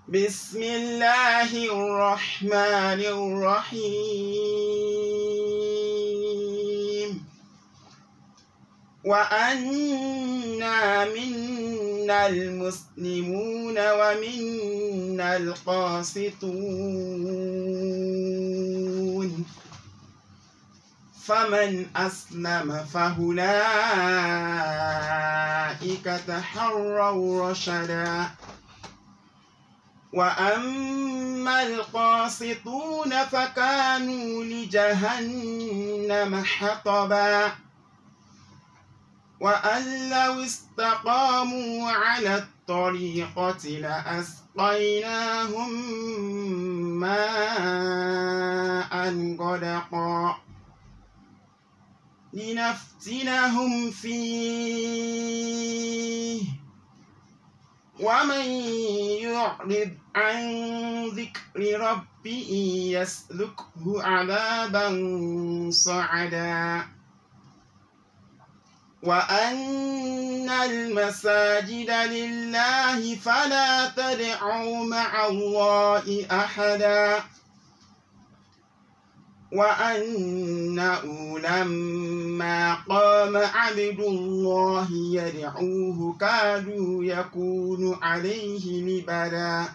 بسم الله الرحمن الرحيم وأنا منا المسلمون ومنا القاسطون فمن أسلم فأولئك تحروا رشدا وأما القاسطون فكانوا لجهنم حطبا وأن لو استقاموا على الطريقة لأسقيناهم ماء غدقا لنفتنهم فيه ومن يعرض عن ذكر ربه يسلكه عذابا صعدا وأن المساجد لله فلا تدعوا مع الله أحدا وأنه لما قام عبد الله يدعوه كادوا يكون عليه لبدا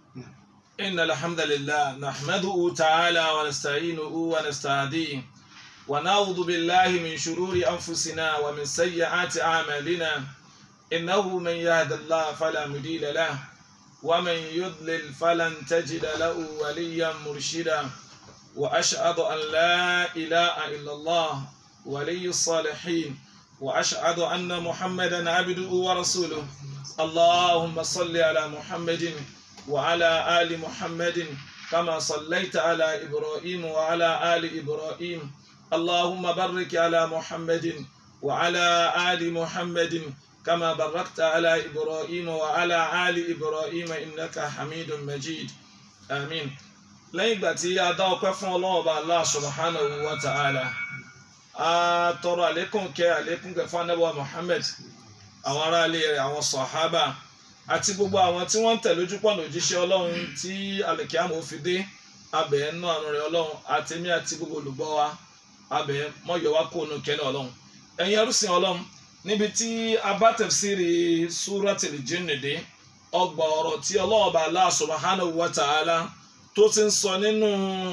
إن الحمد لله نحمده تعالى ونستعينه ونستهديه ونعوذ بالله من شرور أنفسنا ومن سيئات أعمالنا إنه من يهد الله فلا مضل له ومن يضلل فلن تجد له وليا مرشدا وأشهد أن لا إله إلا الله ولي الصالحين وأشهد أن محمدا عبده ورسوله اللهم صل على محمد وعلى آل محمد كما صليت على إبراهيم وعلى آل إبراهيم اللهم بارك على محمد وعلى آل محمد كما باركت على إبراهيم وعلى آل إبراهيم إنك حميد مجيد آمين lẹ́yìn ìgbà tí a dá ọpẹ́ fún ọlọ́run ọba Allah subhanahu wa ta'ala a tọrọ àlékún kẹ́ àlékún kẹ́ fún anábọ̀ Muhammad àwọn aráalé rẹ̀ àwọn sọ̀hábà àti gbogbo àwọn tí wọ́n ń tẹ̀lé ojúpọ̀nà òjíṣẹ́ ọlọ́run tí alìkíyàmù fi dé abẹ́ nínú àánú rẹ̀ ọlọ́run àtẹ̀mí àti gbogbo olùgbọ́ wa abẹ́ mọ́yọ̀ wá kó nu kẹ́ni ọlọ́run ẹ̀yin ẹrúsìn ọlọ́run níbi tí a bá tafsiri Suratul Jinn dé ọgbà ọ̀rọ̀ tí ọlọ́run ọba Allah subhanahu wa ta'ala tó ti ń sọ nínú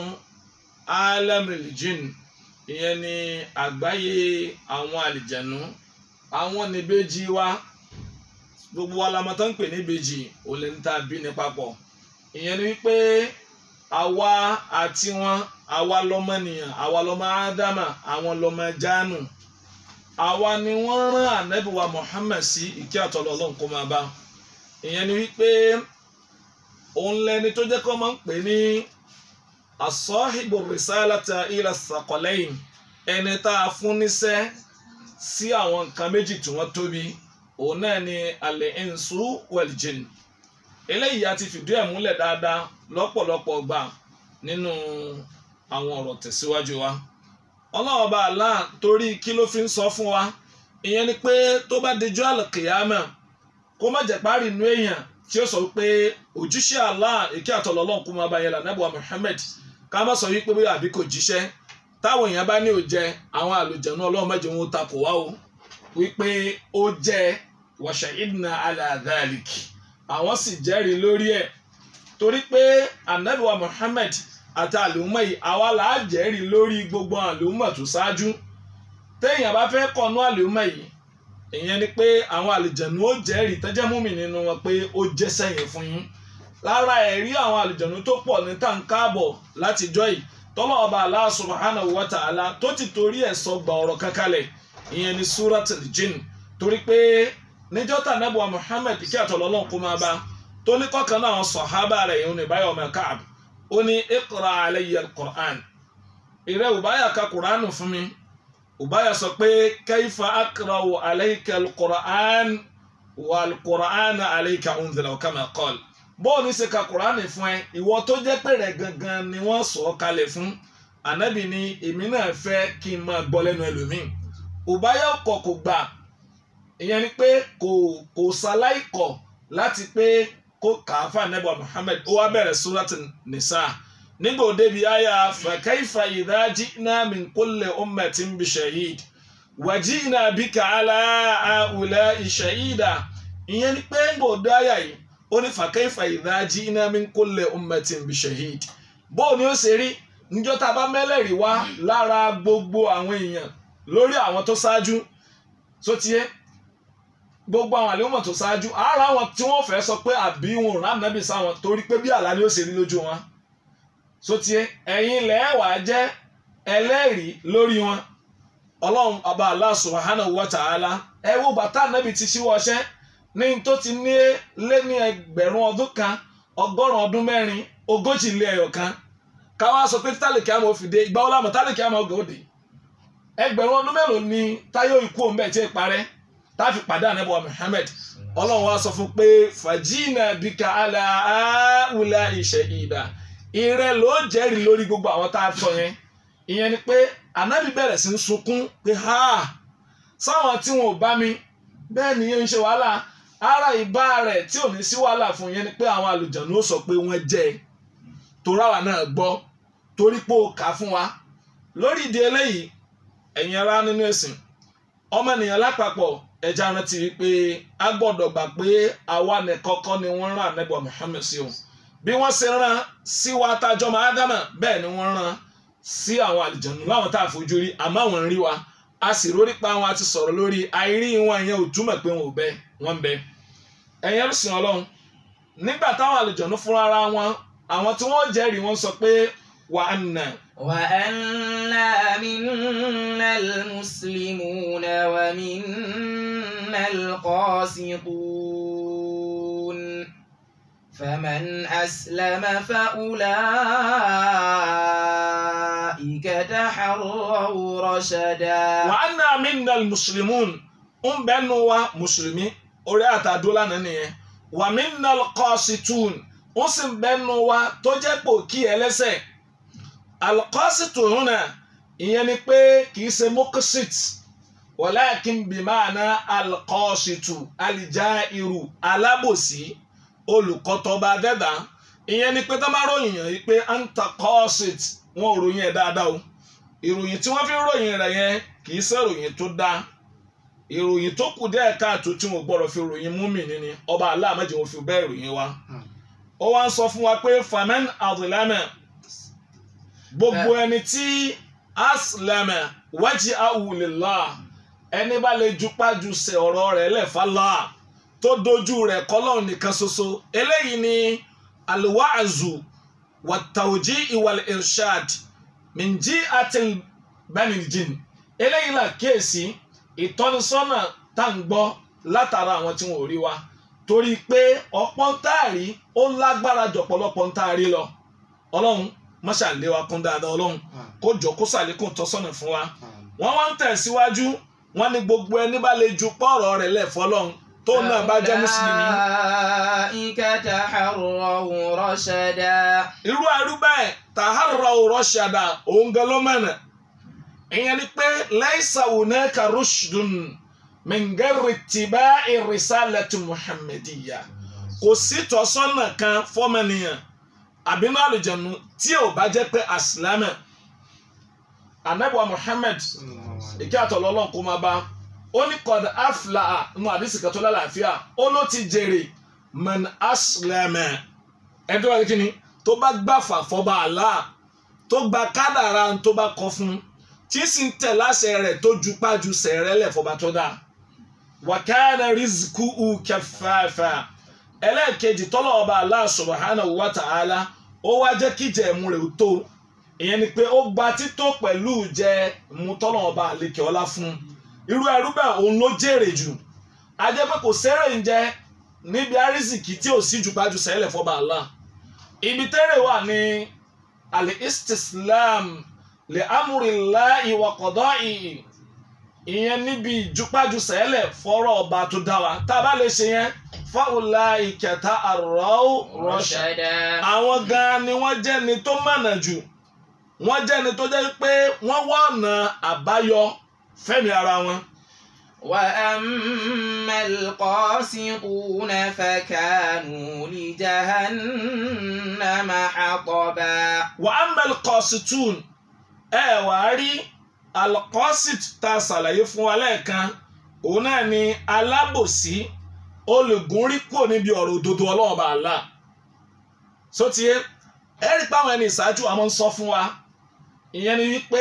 alamil jinn ìyẹn ni àgbáyé àwọn àlìjẹ̀nú àwọn níbejì wa gbogbo wa la mọ̀ tó ń pè níbejì ò lè ń ta bí ní papọ̀ ìyẹn ni wípé àwa àti wọn àwa lọmọnìyàn àwa lọmọ ádámà àwọn lọmọ jáánù àwa ni wọ́n rán ànábì wa Muhammad sí ìkí àtọ̀lọ́ ọlọ́run kó máa bá ìyẹn ni wípé òun lẹni tó jẹ́ kó máa ń pè ní asọ́hìbò rìsálàtà ilẹ̀ sàkọ́lẹ́yìn ẹni tá a fún níṣẹ́ sí àwọn nǹkan méjì tí wọ́n tóbi òun náà ni alẹ́ ẹ̀ǹsù wẹ̀lìjìn eléyìí a ti fìdí ẹ̀ múlẹ̀ dáadáa lọ́pọ̀lọpọ̀ gbà nínú àwọn ọ̀rọ̀ tẹ̀síwájú wa ọlọ́wọ́ bá àlá torí kí ló fi ń sọ fún wa ìyẹn ni pé tó bá dijọ́ àlùkìyámà kó má jẹ́ párí inú èèyàn tí ó sọ pé òjíṣẹ́ Allah èké àtọ̀lọ́ ọlọ́run kó máa bá yẹn lànàbọ̀ Muhammad ká má sọ wípé bóyá àbí kò jíṣẹ́ táwọn èèyàn bá ní ò jẹ àwọn àlùjẹ̀nu ọlọ́run mẹ́jọ wọn takò wá o wípé ó jẹ wa shahidna ala dhalik àwọn sì jẹ́rìí lórí ẹ̀ torí pé ànábìwá Muhammad àti àlùmọ́ yìí àwa là á jẹ́rìí lórí gbogbo àlùmọ́ tó ṣáájú téèyàn bá fẹ́ kọ̀nú àlùmọ́ yìí ìyẹn ni pé àwọn àlùjẹ̀nu ó jẹ́rìí tẹ́jẹ́ múmi nínú wọn pé ó jẹ́ sẹ́yìn fún yín lára ẹ̀rí àwọn àlùjẹ̀nu tó pọ̀ ní tàǹkàbọ̀ látijọ́ yìí tọ́lọ́ ọba Allah subhanahu wa ta'ala tó ti torí ẹ̀ sọ gba ọ̀rọ̀ kankalẹ̀ ìyẹn ni suratul jinn torí pé níjọ́ tà nẹ́bùwà Muhammad kí àtọ̀lọ́lọ́n kó máa bá tó ní kọ́kan náà àwọn sọ̀hábà rẹ̀ ìhun ní báyọ̀ ọmọ Ka'b ó ní iqra alayya al-Qur'an ìrẹ́ òbáyà ka Qur'an fún mi ubaya sọ pé kaifa akrawu alayka alqur'an wa alqur'an alayka unzila kama qal bọ́ọ̀lù ṣe ka qur'an fún ẹ ìwọ tó jẹ́ pé rẹ̀ gangan ni wọ́n sọ ọ́ kalẹ̀ fún ànábì ni èmi náà fẹ́ kí n máa gbọ́ lẹ́nu ẹlòmíì ubaya ọkọ̀ kò gbà ìyẹn ni pé kò kò ṣaláì kọ̀ láti pé kó kàáfà nẹ́bà Muhammad ó wá bẹ̀rẹ̀ súrátì nìsá nígbà òde bíi àyà fa kayfa idha ji'na min kulli ummatin bi shahid wa ji'na bika ala ha'ula'i shahida ìyẹn ni pé ń gbòdó àyà yìí ó ní fa kayfa idha ji'na min kulli ummatin bi shahid bó ni ó ṣe rí níjọ́ tá a bá mẹ́lẹ̀rí wá lára gbogbo àwọn èèyàn lórí àwọn tó ṣáájú tó tiẹ́ gbogbo àwọn àlehùnmọ̀ tó ṣáájú ara wọn tí wọ́n fẹ́ sọ pé àbí wọn ò rán nàbì sáwọn torí pé bí àlá ni ó ṣe rí lójú wọn tó tiẹ́ ẹ̀yin lẹ́ẹ̀wà jẹ́ ẹlẹ́rìí lórí wọn ọlọ́run ọba Allah subhanahu wa ta'ala ẹ wo bàtà nàbì ti ṣíwọ́ ọṣẹ́ ní tó ti ní lé ní ẹgbẹ̀rún ọdún kan ọgọ́rùn ọdún mẹ́rin ogójì lé ẹyọ kan káwá sọ pé tálíkì àmọ́ òfìdé ìgbà wo lámọ̀ tálíkì àmọ́ ògòdì ẹgbẹ̀rún ọdún mélòó ni táyọ̀ ikú òun bẹ́ẹ̀ tí ì parẹ́ táfi pàdé ànábọ̀ Muhammad ọlọ́run wa sọ fún pé fàjínà bíkà àlà àwùlà ìṣẹ̀ ìdá ìrẹ ló jẹ́rìí lórí gbogbo àwọn tá a sọ yẹn ìyẹn ni pé ànábì bẹ̀rẹ̀ sí ń sunkún pé ha sáwọn tí wọn ò bá mi bẹ́ẹ̀ ni yẹn ń ṣe wàhálà ara ìbá rẹ̀ tí ò ní sí wàhálà fún yẹn ni pé àwọn àlùjànnú ó sọ pé wọ́n jẹ́ ẹ toráwa náà gbọ́ torí pé ó kà á fún wa lórí ìdí eléyìí ẹ̀yin ará nínú ẹ̀sìn ọmọ ènìyàn lápapọ̀ ẹja rántí wípé a gbọ́dọ̀ gbà pé àwa nìkọ́kọ́ ni wọ́n rán ànábì Muhammad sí o bí wọ́n ṣe rán sí wa tájọ́ máa dámà bẹ́ẹ̀ ni wọ́n rán sí àwọn àlìjànú láwọn tá a fojú rí àmọ́ àwọn ń rí wa a sì rórí pa wọn a ti sọ̀rọ̀ lórí àìrí wọn yẹn ò túmọ̀ pé wọn ò bẹ wọn bẹ ẹ̀yin ẹ̀sìn ọlọ́run nígbà táwọn àlìjànú fúnra ara wọn àwọn tí wọ́n jẹ́rìí wọ́n sọ pé wà á nà. وأنا منا المسلمون ومنا القاسطون فمن أسلم فأولئك تحروا رشدا wà á nà minna muslimun ń bẹ́ẹ̀ nu wa mùsùlùmí orí àtàdó lánàá nìyẹn wà minna qasitun ó sì ń bẹ́ẹ̀ nu wa tó jẹ́ pò kí ẹlẹ́sẹ̀ alqasitun náà ìyẹn ni pé kì í ṣe mokosit walakin bimana alqasitu alijairu alábòsí olùkọ́tọ́ba dẹ́dà ìyẹn ni pé tó bá ròyìn yàn yìí pé anta qasit wọn ò ròyìn ẹ̀ dáadáa o ìròyìn tí wọ́n fi ń ròyìn rẹ̀ yẹn kì í ṣe ìròyìn tó dáa ìròyìn tó kù díẹ̀ káàtó tí wọn gbọ́dọ̀ fi ròyìn múmìnì ni ọba aláàmẹ́jì wọn fi bẹ́ẹ̀ ròyìn wa ó wá ń sọ fún wa pé famen adulame gbogbo ẹni tí aslama wájú awùlélá ẹni bá lè jupájú sẹ ọ̀rọ̀ rẹ̀ lẹ́fàlá tó dojú rẹ̀ kọ́lọ́ nìkan ṣoṣo eléyìí ni alwaazu wàtàwùjí ìwàl irshad minji atil benijin eléyìí là kíyèsí ìtọ́nisọ́nà tá ń gbọ́ látara àwọn tí wọn ò rí wa torí pé ọ̀pọ̀ ń táàrí ó lágbára jọ̀pọ̀lọpọ̀ ń táàrí lọ ọlọ́run mọ́ṣà lé wa kún dáadáa ọlọ́run kó jọ kó ṣàlékún tọ́sọ́nà fún wa wọ́n wá ń tẹ̀síwájú wọ́n ní gbogbo ẹni bá lè ju pọ́ọ̀rọ̀ rẹ̀ lẹ̀ fọlọ́run tó náà bá jẹ́ mùsùlùmí. أولئك تحروا رشدا irú ẹrú bẹ́ẹ̀ tàhárà rọ́ṣàdà òun gan ló mẹ́nà ìyẹn ni pé laysa hunaka rushdun min ghairi ittiba'i risalati muhammadiyya kò sí tọ́sọ́nà kan fọ́mọnìyàn àbínú àlùjẹ̀nu tí ò bá jẹ́ pé àsìlámẹ̀ anabiwa muhammed ìkí àtọ̀lọ́lọ́ kó máa bá ó ní kọ́d afla nù àdìsí kan tó lálàáfíà ó ló ti jèrè man aslamẹ̀ ẹ̀dọ́ wa kí ni tó bá gbàfà fọba àlá tó gba kádàrá tó bá kọ fún tí sì ń tẹ̀ láṣẹ rẹ̀ tó ju pájú sẹ̀rẹ̀ lẹ̀ fọba tó dáa wa kana rizquhu kaffafa ẹlẹ́ẹ̀kejì tọ́lọ̀ ọba Allah subhanahu wa ta'ala ó wá jẹ́ kí jẹ́ ẹ̀mú rẹ̀ ó tó ìyẹn ni pé ó gba tító pẹ̀lú jẹ́ ẹ̀mú tọ́lọ̀ ọba àlekè ọlá fún irú ẹrú bẹ́ẹ̀ òun ló jèrè jù a jẹ́ pé kò sẹ́rẹ̀ ń jẹ níbi àrísìkì tí ò sí jù pájú sẹ́lẹ̀ fọba Allah ibi tẹ́rẹ̀ wà ní al-istislam li amrillahi wa qada'ihi ìyẹn níbi ìjùpájú sẹ́lẹ̀ fọ́rọ̀ ọba tó dá wa tá a bá lè ṣe yẹn fáwọlá ìkẹta àrọ́ rọ́ṣà رشدا àwọn gan ni wọ́n jẹ́ ni tó mọ̀nà jù wọ́n jẹ́ ni tó jẹ́ pé wọ́n wá ọ̀nà àbáyọ fẹ́mi ara wọn وأما القاسطون فكانوا لجهنم حطبا wa amal qasitun ẹ wà á rí alqasit tá a ṣàlàyé fún wa lẹ́ẹ̀kan òun náà ni alábòsí olùgúnrí kò níbi ọ̀rọ̀ òdodo ọlọ́run bá Allah sótìyé ẹ rí pé àwọn ẹni ìṣáájú àwọn ń sọ fún wa ìyẹn ni wípé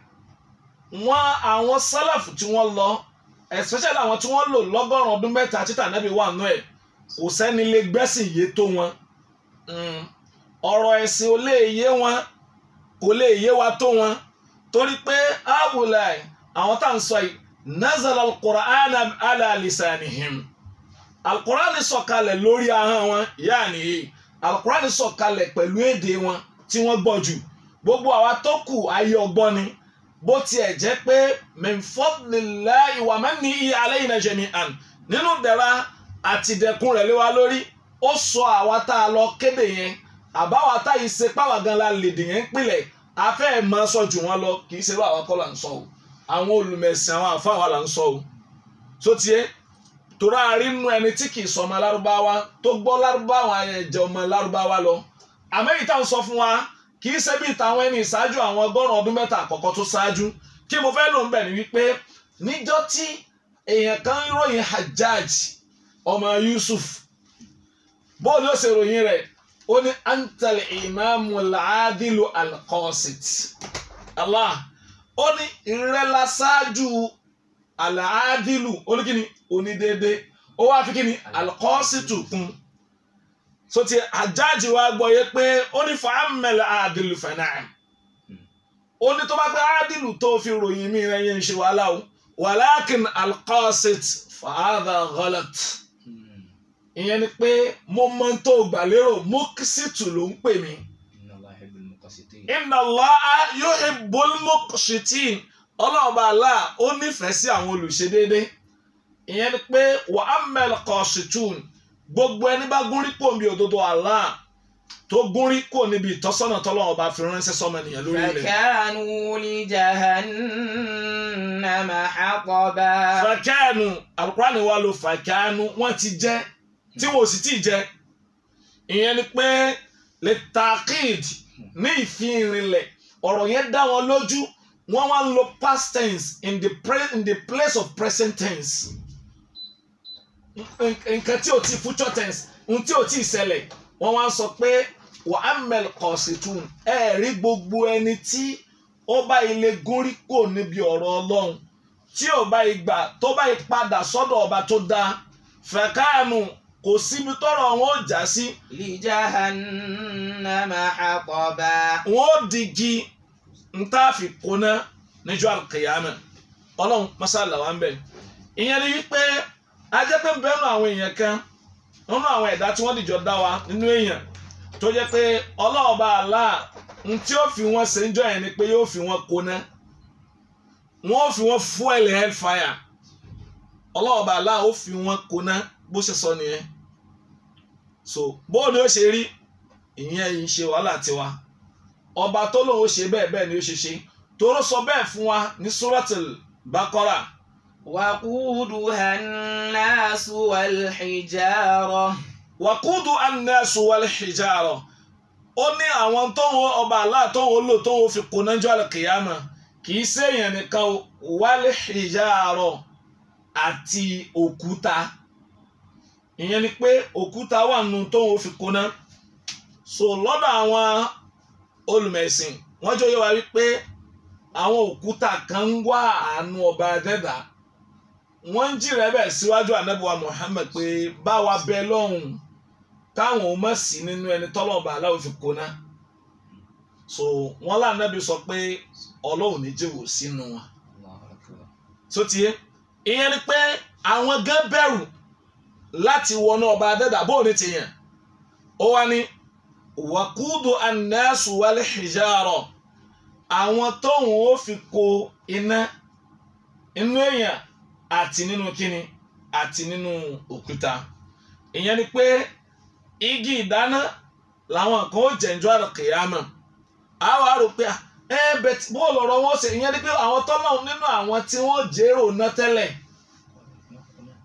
wọ́n àwọn sálàfù tí wọ́n lọ especially àwọn tí wọ́n lò lọ́gọ́rùn-ún ọdún mẹ́ta títà nábì wà nù ẹ̀ kò sẹ́ni lè gbẹ́sìn yé tó wọn Mm. ọ̀rọ̀ ẹ̀sìn ò lè yé wọn kò lè yé wa tó wọn torí pé awùláì àwọn tá à ń sọ yìí nazala al-Qur'ana ala lisanihim al-Qur'ani sọ̀kalẹ̀ lórí ahọ́n wọn yaani al-Qur'ani sọ̀kalẹ̀ pẹ̀lú èdè wọn tí wọ́n gbọ́ jù gbogbo àwa tó kù ayé ọgbọ́n ni bó tiẹ̀ jẹ́ pé min fadlillahi wa mannihi alayna jami'an nínú dẹ̀ra àtìdẹ̀kùn rẹ̀ lé wa lórí ó sọ àwa tá a lọ kéde yẹn àbáwa tá yìí ṣe páwa gan la lè dìyẹn ń pilẹ̀ afẹ́ ẹ̀ máa sọ jù wọ́n lọ kì í ṣe ló àwọn kọ́ là ń sọ o àwọn olùmẹ̀sìn àwọn àfa wa là ń sọ o so tiẹ̀ torí àárínú ẹni tí kì í sọ ọmọ lárúbáwá tó gbọ́ lárúbáwá yẹn jẹ́ ọmọ lárúbáwá lọ àmẹ́yìí táwọn sọ fún wa kì í ṣe bíi tàwọn ẹni ìṣáájú àwọn ọgọ́rùn ọdún mẹ́ta àkọ́kọ́ tó ṣáájú kí mo fẹ́ lò ń bẹ̀ ni wípé níjọ́ tí èèyàn kan ń ròyìn Hajjaj ọmọ Yusuf bóòlù ó ṣe ròyìn rẹ̀ ó ní antal imamu al-adilu al-qasit Allah ó ní ìrẹ́lá ṣáájú al-adilu oníkíni onídéédé ó wá fi kíni al-qasitu kún so ti Hajjaj wa gbọ́ yẹ pé ó ní fa'ammal adilu fana'am ó ní tó bá pẹ́ adilu tó fi ròyìn mí rẹ̀ yẹn ń ṣe wàhálà o walakin al-qasit fa hadha ghalat ìyẹn ni pé mo mọ ohun tó gbà lérò mọ́kísítù ló ń pè mí. inna Allaha yuhibbul muqsitin ọlọ́ọ̀bá Allah ó nífẹ̀ẹ́ sí àwọn olùṣedéédé. ìyẹn ni pé wa ammal qasitun gbogbo ẹni bá gúnrí kò níbi òdodo Allah tó gúnrí kò níbi ìtọ́sọ́nà tọ́lọ́ọ̀bá fi ránṣẹ́ sọ́mọ ènìyàn lórí ilẹ̀. فكانوا لجهنم حطبا fàkánù Al-Qur'ani wa lo fàkánù wọ́n ti jẹ́ tí wọn ò sì tíì jẹ ìyẹn ni pé lè takid ní ìfihìnrinlẹ̀ ọ̀rọ̀ yẹn dá wọn lójú wọ́n wá ń lo past tense in the, pre in the place of present tense nǹkan tí ò tí future tense ohun tí ò tí ṣẹlẹ̀ wọ́n wá ń sọ pé wà á mẹ́lì kọ̀ọ̀sìtún ẹ rí gbogbo ẹni tí ó bá ilé gúnrí kò níbi ọ̀rọ̀ ọlọ́run tí ò bá ìgbà tó bá ìpadà sọ́dọ̀ ọba tó dáa fẹ̀káànù kò síbi tọ́rọ̀ wọn ò já sí لجهنم حطبا wọn ò digi ntaafi kóná níjọ́ àkèyàmẹ Ọlọ́run masala wa ń bẹ ìyẹn ni wípé ajẹpẹ ń bẹnu àwọn èèyàn kan nínú àwọn ẹ̀dá tí wọ́n dìjọ dá wa nínú èèyàn tó jẹ́ pé ọlọ́ọ̀bá àlá n tí ó fi wọn ṣe ń jọ yẹn ni pé yóò fi wọn kóná wọn ò fi wọn fuel hellfire ọlọ́ọ̀bá àlá ó fi wọn kóná bó ṣe sọ nìyẹn so bóun ni ó ṣe rí ìyẹn yìí ṣe wàhálà tiwa ọba tó lóun ó ṣe bẹ́ẹ̀ bẹ́ẹ̀ ni ó ṣe ṣe toró sọ bẹ́ẹ̀ fún wa ní suratul Baqara وقودها الناس والحجارة wàkúdù annasu wal hijara ó ní àwọn tóun ọba Allah tóun lò tóun fi kóná jọ àlùkìyàmà kì í ṣèyàn nìkan o, wal hijara àti òkúta ìyẹn ni pé òkúta wà nù tóun fi kóná so lọ́dọ̀ àwọn olùmẹ̀sìn wọ́n jọ yẹ wá wípé àwọn òkúta kan ń wá àánú ọba dẹ́dà wọ́n ń jìrẹ́ bẹ̀ síwájú ànábìwá Muhammad pé báwa bẹ lọ́hùn káwọn ò mọ̀ sí nínú ẹni tọ́lọ́ọ̀bà aláwọ̀ fi kóná so wọ́n lànàbí sọ pé ọlọ́run ní jẹ́wò sínú wọn so tiẹ̀ ìyẹn ni pé àwọn gan bẹ̀rù láti wọnú ọba dẹ́dà bóun ní tìyàn ó wá ní wàkúdù annasu wal hijara àwọn tóun ó fi kó iná inú èèyàn àti nínú kíni àti nínú òkúta ìyẹn ni pé igi ìdáná làwọn kan ó jẹ̀njọ́ àrùkìyàmà á wà á rò pé ẹ bẹ̀tì bó lọ̀rọ̀ wọn ṣe ìyẹn ni pé àwọn tọ́lọ̀ nínú àwọn tí wọ́n jèrò ná tẹ́lẹ̀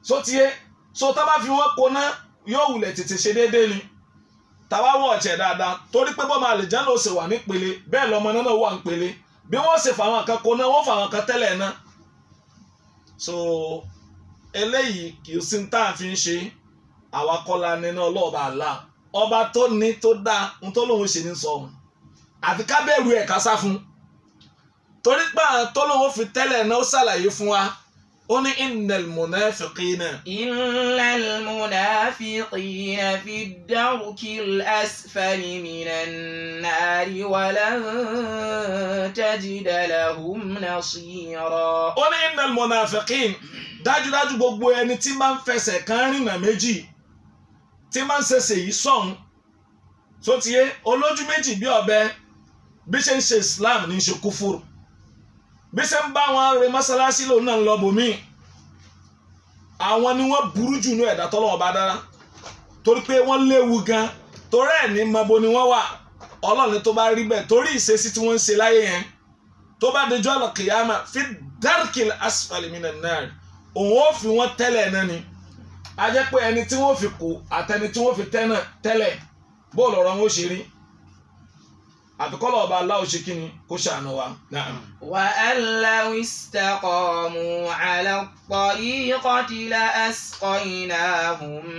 so tiẹ̀ so tá a bá fi wọ́n koná yóò wulẹ̀ tètè ṣe déédéé ni tàwa wọ̀ ọ̀tẹ̀ dáadáa torí pé bọ́mọ àlìjáná ó ṣe wà nípele bẹ́ẹ̀ lọ́mọ náà wà nípele bí wọ́n ṣe fàwọn kan koná wọ́n fàwọn kan tẹ́lẹ̀ náà so eléyìí kì í sí tá a fi ń ṣe àwa kọ́la nínú ọlọ́ọ̀bà àlá ọba tó ní tó dáa ń tó lóun ṣe ní sọ òun àfi ká bẹ̀rù ẹ̀ ká sá fún torí pé àwọn tó lóun fi tẹ́lẹ̀ náà ó ṣàlàyé fún wa ó ní innal munafiqina إن المنافقين في الدرك الأسفل من النار ولن تجد لهم نصيرا ó ní innal munafiqin dájúdájú gbogbo ẹni tí máa ń fẹsẹ̀ kan rìnà méjì tí máa ń ṣẹṣẹ̀ yìí sọ̀hún tó ti yé olójú méjì bí ọ̀bẹ bí ṣe ń ṣe islam ní í ṣe kúfúrú bí ṣe ń bá wọn re mọ́sálásí lòun náà ń lọ bòmíì àwọn ni wọ́n burú jù ní ẹ̀dá tọ́lọ́wọ́ bá dára torí pé wọ́n léwu gan torí ẹ̀ ní mọ́bo ni wọ́n wà ọlọ́run tó bá rí bẹ́ẹ̀ torí ìṣesí tí wọ́n ń ṣe láyé yẹn tó bá dojú ọ̀nà kìyàmà fi dárkìl asfali minan nar òun ó fi wọ́n tẹ́lẹ̀ náà ni a jẹ́ pé ẹni tí wọ́n fi kú àtẹni tí wọ́n fi tẹ́ náà tẹ́lẹ̀ bóòlù ọ̀rọ̀ wọn ó ṣe rí àbíkọ́lọ̀ ọba aláwo ṣe kí ni kó ṣàánú wa. Na'am. وأن لو استقاموا على الطريقة لأسقيناهم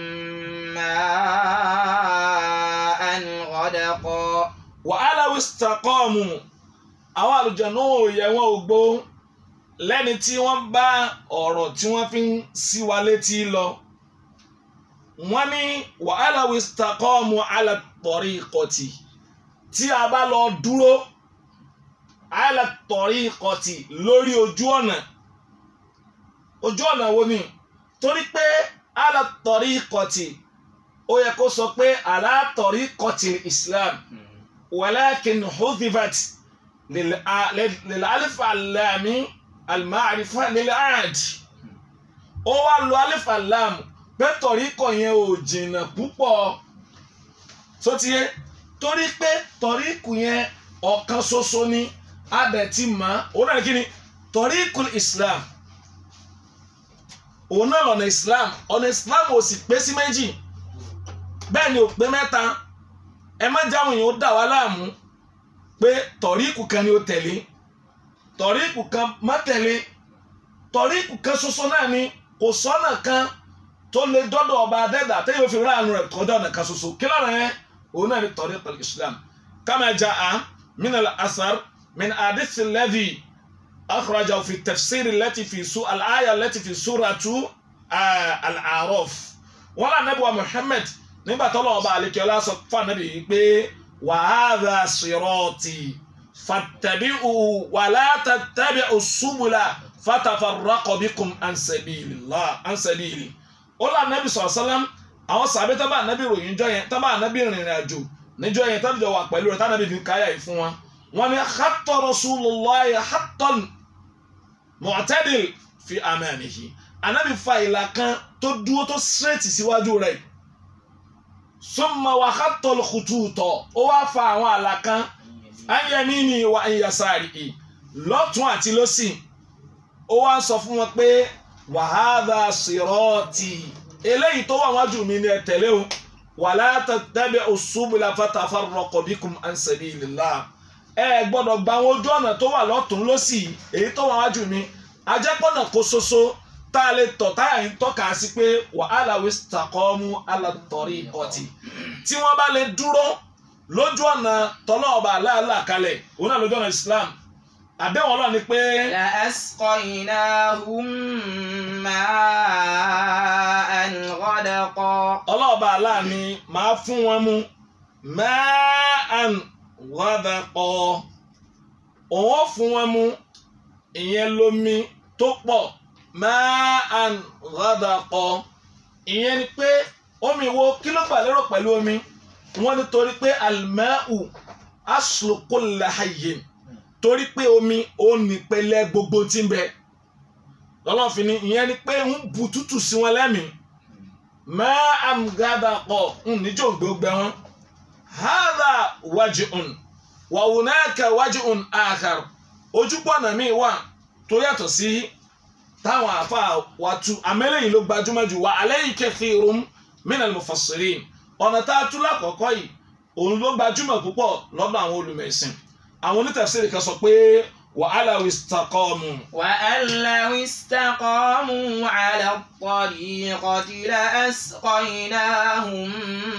ماء غدقا wàhálà wíṣítàkọ́ọ̀mù àwọn àlùjànnú òye wọn ò gbó lẹ́ni tí wọ́n bá ọ̀rọ̀ tí wọ́n fi ń sí wa létí lọ. wọ́n ní wàhálà wíṣítàkọ́ọ̀mù alàtọ̀rí ìkọ̀tì tí a bá lọ dúró alàtọ̀rí ìkọ̀tì lórí ojú ọ̀nà ojú ọ̀nà wo ni torí pé alàtọ̀rí ìkọ̀tì ó yẹ kó sọ pé alàtọ̀rí ìkọ̀tì Islam. ولكن حذفت للأ- لل- للألف اللام المعرفة للعاد ó wá lo alif alam pé tọ̀ríkọ̀ yẹn ò jìnnà púpọ̀ tó ti yẹ torí pé tọ̀ríkù yẹn ọ̀kan ṣoṣo ni abẹ ti mọ̀ ọ́ náà kí ni tọ̀ríkù Islam òun náà lọ́nà Islam ọ̀nà Islam ò sì pé sí méjì bẹ́ẹ̀ ni ò pé mẹ́ta ẹ má jáwọn èèyàn ó dà wá láàmú pé tọ̀ríkù kan ni ó tẹ̀lé tọ̀ríkù kan má tẹ̀lé tọ̀ríkù kan ṣoṣo náà ni kò sọ́nà kan tó lè dọ́dọ̀ ọba adẹ́dà téyàn ó fi ráàánú rẹ̀ kọjá ọ̀nà kan ṣoṣo kí lọ́nà yẹn òun náà ni tọ̀ríkù islam kama jaa min al-asar min hadith alladhi akhrajahu fi tafsir allati fi su al-aya allati fi suratu al-a'raf wọn là nẹ́bùwà muhammad nígbà tọ́lọ̀ ọba àlekíọ́lá sọ fún ànábì yìí pé wàhálà sírọ́ọ̀tì fattabi'u wala tattabi'u subula fatafarraqa bikum an sabilillah an sabili. ó lọ ànábì sọ̀rọ̀ sálám àwọn sàbẹ̀ tábà ànábì ròyìn jọ yẹn tábà ànábì rìnrìn àjò níjọ yẹn tábì jọ wà pẹ̀lú rẹ̀ tábì fi káyà yìí fún wa. wọ́n ní hatta rasulullahi hattan mu'tadil fi amanihi ànábì fa ìlà kan tó dúró tó straight síwájú rẹ̀ summa wa khattol khututo ó wá fa àwọn àlà kan anyamini wa anyasari lọ́tún àti lọ́sì ó wá sọ fún wọn pé wa hadha sirati eléyìí tó wà wájú mi ni ẹ tẹ̀lé o wala tattabi'u subula fatafarraqa bikum an sabilillah ẹ gbọ́dọ̀ gba àwọn ojú ọ̀nà tó wà lọ́tún lọ́sì èyí tó wà wájú mi ajẹ́pọ̀nà kó ṣoṣo tá a lè tọ̀ táyà yìí tọ́ka sí pé wàhálà wistaqamu ala tariqati tí wọ́n bá lè dúró lójú ọ̀nà tọ́lọ́ọ̀bà aláàlá kalẹ̀ òun náà lójú ọ̀nà Islam àdéhùn ọlọ́run ni pé لأسقيناهم ماء غدقا ọlọ́ọ̀bà aláà ni máa fún wọn mu ma'an ghadaqa òun ó fún wọn mu ìyẹn lomi tó pọ̀ ma'an ghadaqa ìyẹn ni pé omi wo kí ló gbà lérò pẹ̀lú omi wọ́n ní torí pé al-ma'u aslu kulli hayyin torí pé omi ó nípele gbogbo tí ń bẹ lọ́lọ́fin ni ìyẹn ni pé ń bu tútù sí wọn lẹ́mìí ma'an ghadaqa ń níjó gbogbo wọn hadha waj'un wa hunaka waj'un akhar ojúpọ̀nà míì wà tó yàtọ̀ sí táwọn àfa wa tu àmẹ́lẹ́yìn ló gbajúmọ̀ jù wá alayhi kathirun minal mufassirin ọ̀nà tá a tú lákọ̀ọ́kọ́ yìí òun ló gbajúmọ̀ púpọ̀ lọ́dọ̀ àwọn olùmẹ̀sìn àwọn onítafsírì kan sọ pé wa alaw istaqamu وأن لو استقاموا على الطريقة لأسقيناهم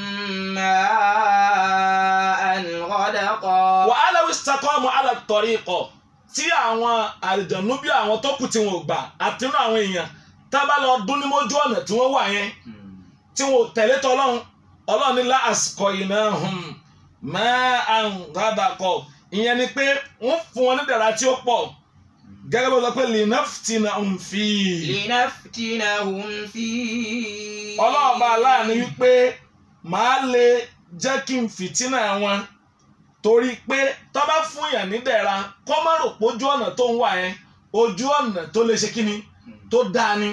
ماء غدقا wa alaw istaqamu ala tariqa tí àwọn àlìjànú bí àwọn tó kù tí wọn ò gbà àtinú àwọn èèyàn tá bá lọ dún ní mójú ọ̀nà tí wọ́n wà yẹn tí wọn ò tẹ̀lé tọ́lọ́run ọlọ́run ní láàsìkò iná máa ń gádàkọ ìyẹn ni pé wọ́n fún wọn ní dẹ̀ra tí ó pọ̀ gẹ́gẹ́ bó sọ pé linaftina ń fi لنفتنهم فيه ọlọ́run bá aláàánú wípé màá lè jẹ́ kí n fìtínà wọn torí pé tó bá fún yàn ní dẹ̀ra kọ́ má rò pé ojú ọ̀nà tó ń wà yẹn ojú ọ̀nà tó lè ṣe kí ni tó dáa ni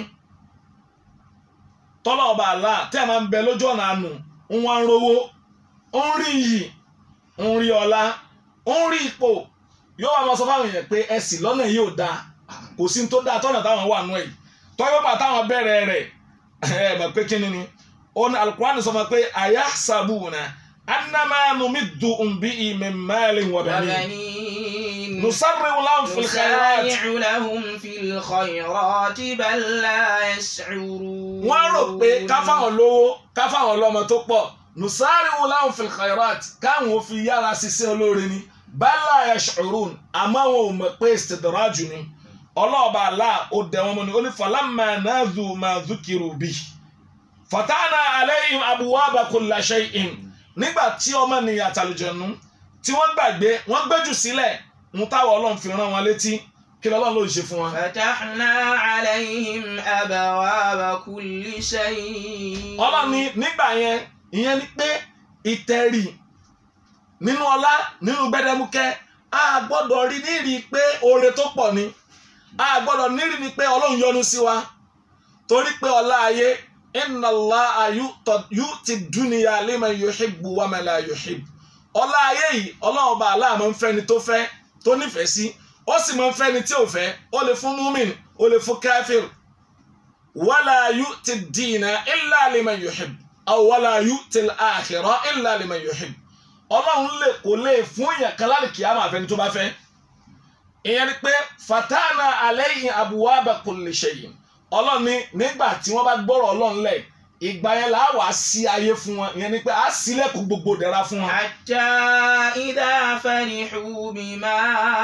tọ́lá ọba àlá tẹ́ ẹ̀ máa ń bẹ lójú ọ̀nà àánú ń wá ń rówó ń rí iyì ń rí ọlá ń rí ipò yóò wá máa sọ fáwọn èèyàn pé ẹ sì lọ́nà yìí ò dáa kò sí ní tó dáa tọ́nà táwọn wà nù ẹ̀ tọ́yọ́ bá táwọn bẹ̀rẹ̀ rẹ̀ ẹ̀ mọ̀ pé kíni ni ó ní alukurani sọ fún wa pé àyà sàbùnà anamá numiddu bi min malin wa banin وبنين nusarri'u lahum fil khairat نسارع لهم في الخيرات بل لا يشعرون wọ́n rò pé ká fáwọn lówó ká fáwọn lọ́mọ tó pọ̀ nusari'u lahum fil khairat káwọn ò fi yára ṣiṣẹ́ olóore ni bala yash'urun àmọ́ wọn ò mọ̀ pé istidraju ni ọlọ́ọ̀bà àlá ó dẹ̀ wọ́n mọ́ ni ó ní falamma nadhu ma dhukiru bi fatana alayhim abwaba kulla shay'in nígbà tí ọmọ nìyà àtàlùjọ̀nù tí wọ́n gbàgbé wọ́n gbẹ́jù sílẹ̀ ń táwọn ọlọ́run fi rán wọn létí kí lọ́lọ́run ló ń ṣe fún wọn. فتحنا عليهم أبواب كل شيء ọlọ́run ní nígbà yẹn ìyẹn ni pé ìtẹ̀rì nínú ọlá nínú gbẹdẹmukẹ a gbọ́dọ̀ rí nírì pé oore tó pọ̀ ni a gbọ́dọ̀ nírì ni pé ọlọ́run yọ́nú sí wa torí pé ọlá ayé inna Allaha yu'ti dunya liman yuhibbu wa man la yuhibbu ọlá ayé yìí ọlọ́run ọba aláàmọ́ ń fẹ́ni tó fẹ́ tó nífẹ̀ẹ́ sí ó sì máa ń fẹ́ni tí ò fẹ́ ó lè fún múmin ó lè fún káfíìr wala yu'ti ad-dina illa liman yuhib aw wala yu'ti al-akhira illa liman yuhib ọlọ́run lè kò lè fún èèyàn kan láti kìí àmọ́ àfẹni tó bá fẹ́ ìyẹn ni pé fatana alayhi abwaba kulli shay'in ọlọ́run ní nígbà tí wọ́n bá gbọ́rọ̀ ọlọ́run lẹ̀ ìgbà yẹn là á wà á sí ayé fún wọn ìyẹn ni pé á sílẹ̀kùn gbogbo dẹ̀ra fún wọn. حتى إذا فرحوا بما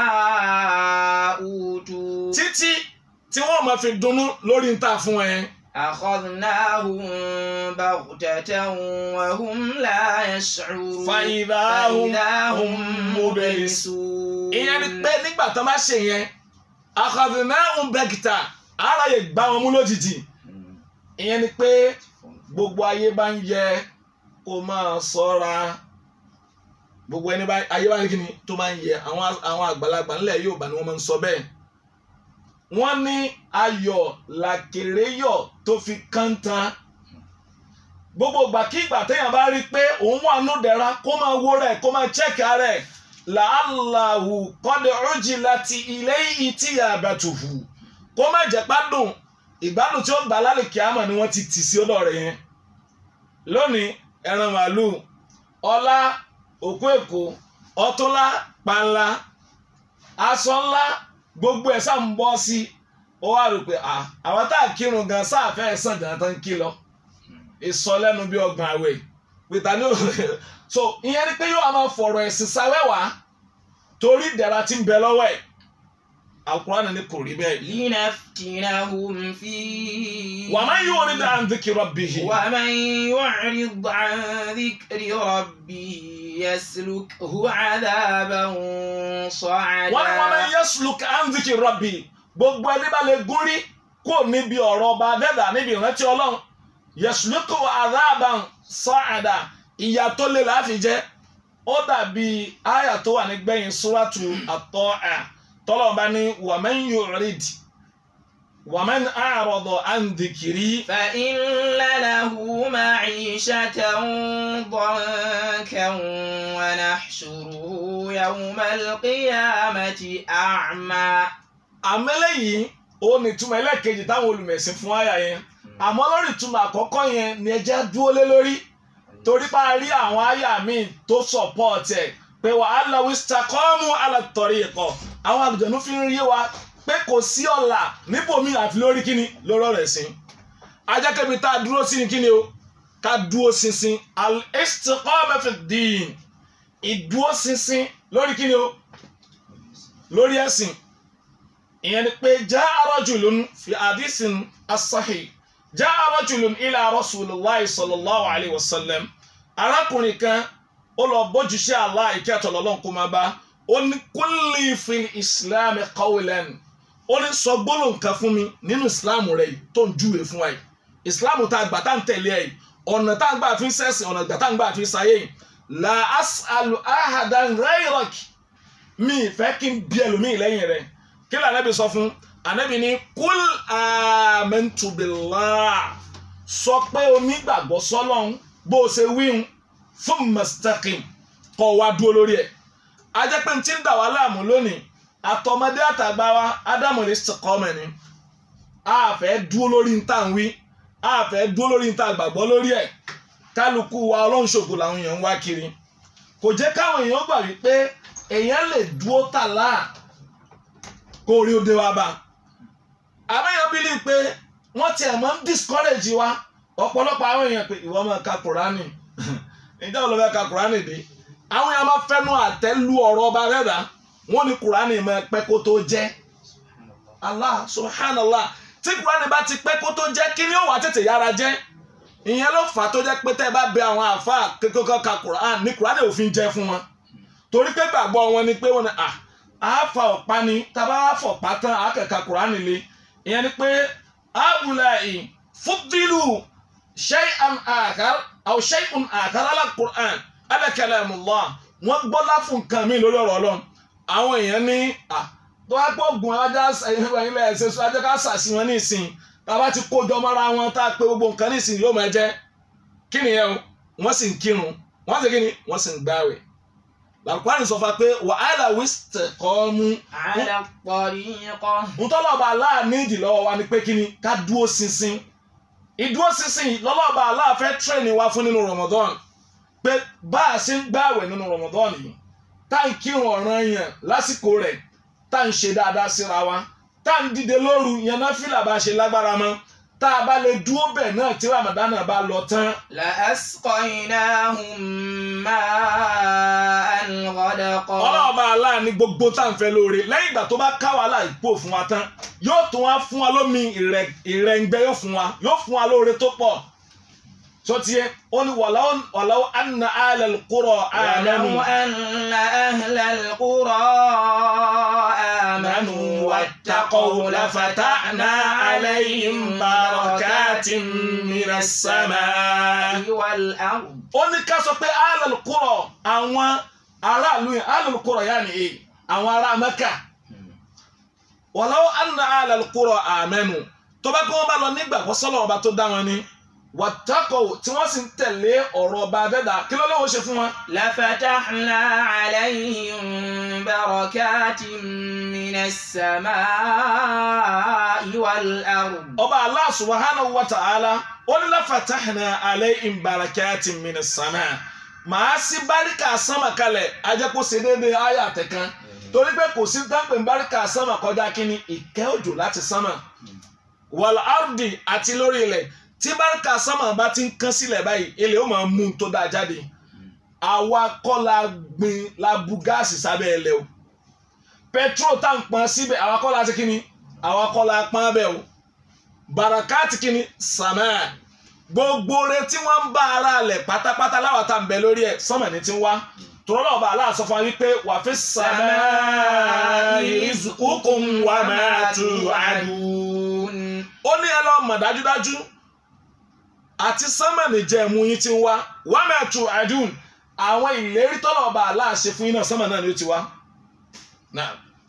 أوتوا títí tí wọ́n máa fi dunnú lórí ń tà fún ẹ. أخذناهم بغتة وهم لا يشعرون فإذا هم فإذا هم مبلسون. مبلسون ìyẹn ni pé nígbà tó bá ṣe yẹn akhadhnahum baghtah ara yẹ gbá wọn mú lójijì ìyẹn ni pé gbogbo ayé bá ń yẹ kó máa ṣọ́ra gbogbo ẹni bá ayé bá ń kíni tó máa ń yẹ àwọn àwọn àgbàlagbà ńlẹ̀ Yorùbá ni wọ́n máa ń sọ bẹ́ẹ̀ wọ́n ní ayọ̀ làkèrè yọ̀ tó fi kántá gbogbo ìgbàkígbà téèyàn bá rí i pé òun wà nù dẹ̀ra kó máa wó rẹ̀ kó máa chẹ́kì rẹ̀ làálàhù kọ́dẹ̀ ọ̀jì láti ilé ìtì àbàtùhù kó má jẹ́ pádùn ìgbádùn tí ó gbà lálẹ́ kíámà ni wọ́n ti tì sí ọ̀dọ̀ rẹ̀ yẹn lónìí ẹran màálù ọlá òkú èkó ọtúnlá panla aṣọ ńlá gbogbo ẹ̀ sá ń bọ́ sí ó wá rò pé à àwọn tá a kírun gan sáàfẹ́ ẹ̀ sàn jàǹtà ń kí lọ ìsọlẹ́nu bí ọgbọ̀n àwẹ̀ pété ní so ìyẹn ni pé yóò máa fọ̀rọ̀ ẹ̀sìn sáwẹ́wà torí ìdẹ̀ra tí ń bẹ lọ́wọ́ ẹ̀ Al-Qur'an ni kò rí bẹ́ẹ̀. لنفتنهم فيه wa man yu'rid an dhikri rabbih. ومن يعرض عن ذكر ربه يسلكه عذابا صعدا wọ́n ní wa man yasluk an dhikri rabbih gbogbo ẹni bá lè gúnrí kó níbi ọ̀rọ̀ ọba dẹ́dà níbi ìrántí ọlọ́run yasluku adhaban sa'ada ìyà tó lè láàfin jẹ́ ó dàbí àyà tó wà nígbẹ̀yìn suratu at-Ta'a tọ́lọ́run bá ní wa man yu'rid wa man a'rada an dhikri فإن له معيشة ضنكا ونحشره يوم القيامة أعمى àmẹ́lẹ́ yìí ó ní ìtumọ̀ ẹlẹ́ẹ̀kejì táwọn olùmẹ̀sìn fún àyà yẹn àmọ́ lórí ìtumọ̀ àkọ́kọ́ yẹn ni ẹjẹ́ dúró lé lórí torí pa rí àwọn àyà míì tó support ẹ̀ pé wà á lọ wíṣítàkọ́mù alàtọ̀rí ẹ̀kọ́ àwọn àlùjọ̀nú fi ń rí wa pé kò sí ọ̀la níbòmí àfi lórí kíni lórí ọ̀rọ̀ ẹ̀sìn ajákẹ́bi tá a dúró sí ni kíni o ká dúró ṣinṣin al-istiqama fi ddin ìdúró ṣinṣin lórí kíni o lórí ẹ̀sìn ìyẹn ni pé jaa rajulun fi hadisin as-sahih jaa rajulun ila rasulillahi sallallahu alayhi wa sallam arákùnrin kan ó lọ bójúṣe Allah ìkẹ́ àtọ̀lọ́lọ́n kó máa bá ó ní kulli fil islam qawlan ó ní sọ gbólóhùn kan fún mi nínú islam rẹ yìí tó ń júwe fún wa yìí islam tá a gbà tá a ń tẹ̀lé ẹ̀ yìí ọ̀nà tá a gbà fi ń sẹ́sìn ọ̀nà tá a gbà fi ń sayé yìí la as'alu ahadan ghayrak mi fẹ́ kí n bí ẹlòmíì lẹ́yìn rẹ̀ kí ló ànábì sọ fún ànábì ní kúl amantu billah sọ pé onígbàgbọ́ sọ́lọ́hún bó o ṣe wíhun fún mustaqim kọ́ wa dúró lórí ẹ̀ ajẹ́pẹ́ tí ń dà wá láàmú lónìí àtọmọdé àtàgbà wa ádámù ní sọkọ́mọ̀ ni a fẹ́ dúró lórí níta ń wí a fẹ́ dúró lórí níta gbàgbọ́ lórí ẹ̀ kálukú wa ọlọ́run ṣògo làwọn èèyàn ń wá kiri kò jẹ́ káwọn èèyàn gbà wípé èèyàn lè dúró tàlà kó orí òde wa bá àbẹ́yàn bí lè pé wọ́n tiẹ̀ máa ń discourage wa ọ̀pọ̀lọpọ̀ àwọn èèyàn pé ìwọ máa ka kùránì ìjà ò lọ fẹ́ ka kùránì dé àwọn èèyàn máa fẹ́nu àtẹ́lu ọ̀rọ̀ ọba rẹ̀dá wọ́n ní kùránì máa pẹ́ kó tó jẹ́ Allah subhanallah tí kùránì bá ti pẹ́ kó tó jẹ́ kí ni ó wà tètè yára jẹ́ ìyẹn ló fà á tó jẹ́ pé tẹ́ ẹ bá bẹ àwọn àáfàá kékeré ka kùránì ní kùránì òfin jẹ́ fún wọn torí pé gbàgbọ́ wọn ni pé wọn ni à á fa ọ̀pá ni tábà wá fọ̀pá tán á kẹ̀ka kùránì le ìyẹn ni pé àwùláì fúdìlù shay'an àkàr aw shay'un àkàr ala Qur'an ala kalamullah wọ́n gbọ́lá fún nǹkan mi lórí ọ̀rọ̀ ọlọ́run àwọn èèyàn ní à tó wá pọ̀ gùn ajá ẹ̀yìn lẹ̀ ṣe sọ ajá ká sàṣì wọn ní ìsìn tàbá ti kójọ mọ́ra wọn tá a pé gbogbo nǹkan ní ìsìn yóò máa jẹ́ kí nìyẹn o wọ́n sì ń kírun wọ́n sì kí ni wọ́n sì ń gbáwẹ̀ làkúránì sọ fún wa pé wàhálà wíṣítẹ̀ kọ́ mú على الطريقة ntọ́lọ́ba aláà nídìí lọ́wọ́ wa ni pé kí ni ká dúró ṣinṣin ìdúró ṣinṣin lọ́lọ́ba aláà fẹ́ tírẹ̀nì wa fún nínú Ramadan pé bá a ṣe ń gbààwẹ̀ nínú Ramadan yìí tá à ń kírun ọ̀ràn yẹn lásìkò rẹ̀ tá à ń ṣe dáadáa síra wa tá à ń dìde lóru yẹn náà fìlà bá ṣe lágbára mọ́ tá a bá lè dúró bẹ̀ náà tí Ramadan náà bá lọ tán لأسقيناهم ماء غدقا ọlọ́ọ̀bá aláàní gbogbo tá à ń fẹ́ lóore lẹ́yìn ìgbà tó bá ká wàhálà ìpò fún wa tán yóò tún wá fún wa lómi ìrẹ̀ ìrẹ̀ǹgbẹ́ yóò fún wa yóò fún wa lóore tó pọ̀ tó tiẹ̀ ó ní wàláwó wàláwó anna alal qura amanu ولو أن أهل القرى آمنوا واتقوا لفتحنا عليهم بركات من السماء والأرض ó ní ká sọ pé alal qura àwọn aráàlú yẹn alal qura yà ni èyí àwọn ará Mẹ́kà wàláwó anna alal qura amanu tó bá kí wọ́n bá lọ nígbàgbọ́ sọ́lọ́ ọba tó dá wọn ni wàtákọ̀ tí wọ́n sì ń tẹ̀lé ọ̀rọ̀ ọba adẹ́dà kí ló lóun ṣe fún wọn. لفتحنا عليهم بركات من السماء والأرض ọba Allah subhanahu wa ta'ala ó ní lafatahna alayhim barakatin minas sama màá sí báríkà sánmà kalẹ̀ ajẹ́kó ṣe déédéé ayé àtẹ̀kan torí pé kò sí dáńpẹ̀ báríkà sánmà kọjá kínní ìkẹ́ òjò láti sánmà wal ardi àti lórí ilẹ̀ tí báríkà sánmà bá ti ń kán sílẹ̀ báyìí ilẹ̀ ó máa mú un tó dáa jáde àwa kọ́ la gbin la bu gáàsì sábẹ́ ẹlẹ́ o petrol tá à ń pọn síbẹ̀ àwa kọ́ la ti kíni àwa kọ́ la pọn bẹ́ẹ̀ o barakati kíni sàmà gbogbo re tí wọ́n ń bá ara lẹ̀ pátápátá láwa tá à ń bẹ lórí ẹ̀ sánmà ní ti ń wá tọ́lọ́ ọba aláàsọ fún wa wípé wà fi sàmà rizqukum wa ma tu'adun ó ní ẹ lọ mọ̀ dájúdájú àti sánmà nìjẹ́ ẹ̀mú yín ti ń wá wa ma tu'adun àwọn ìlérí tọ́lọ̀ ọba aláàṣẹ fún yín náà sánmà náà ni ó ti wá. Náà.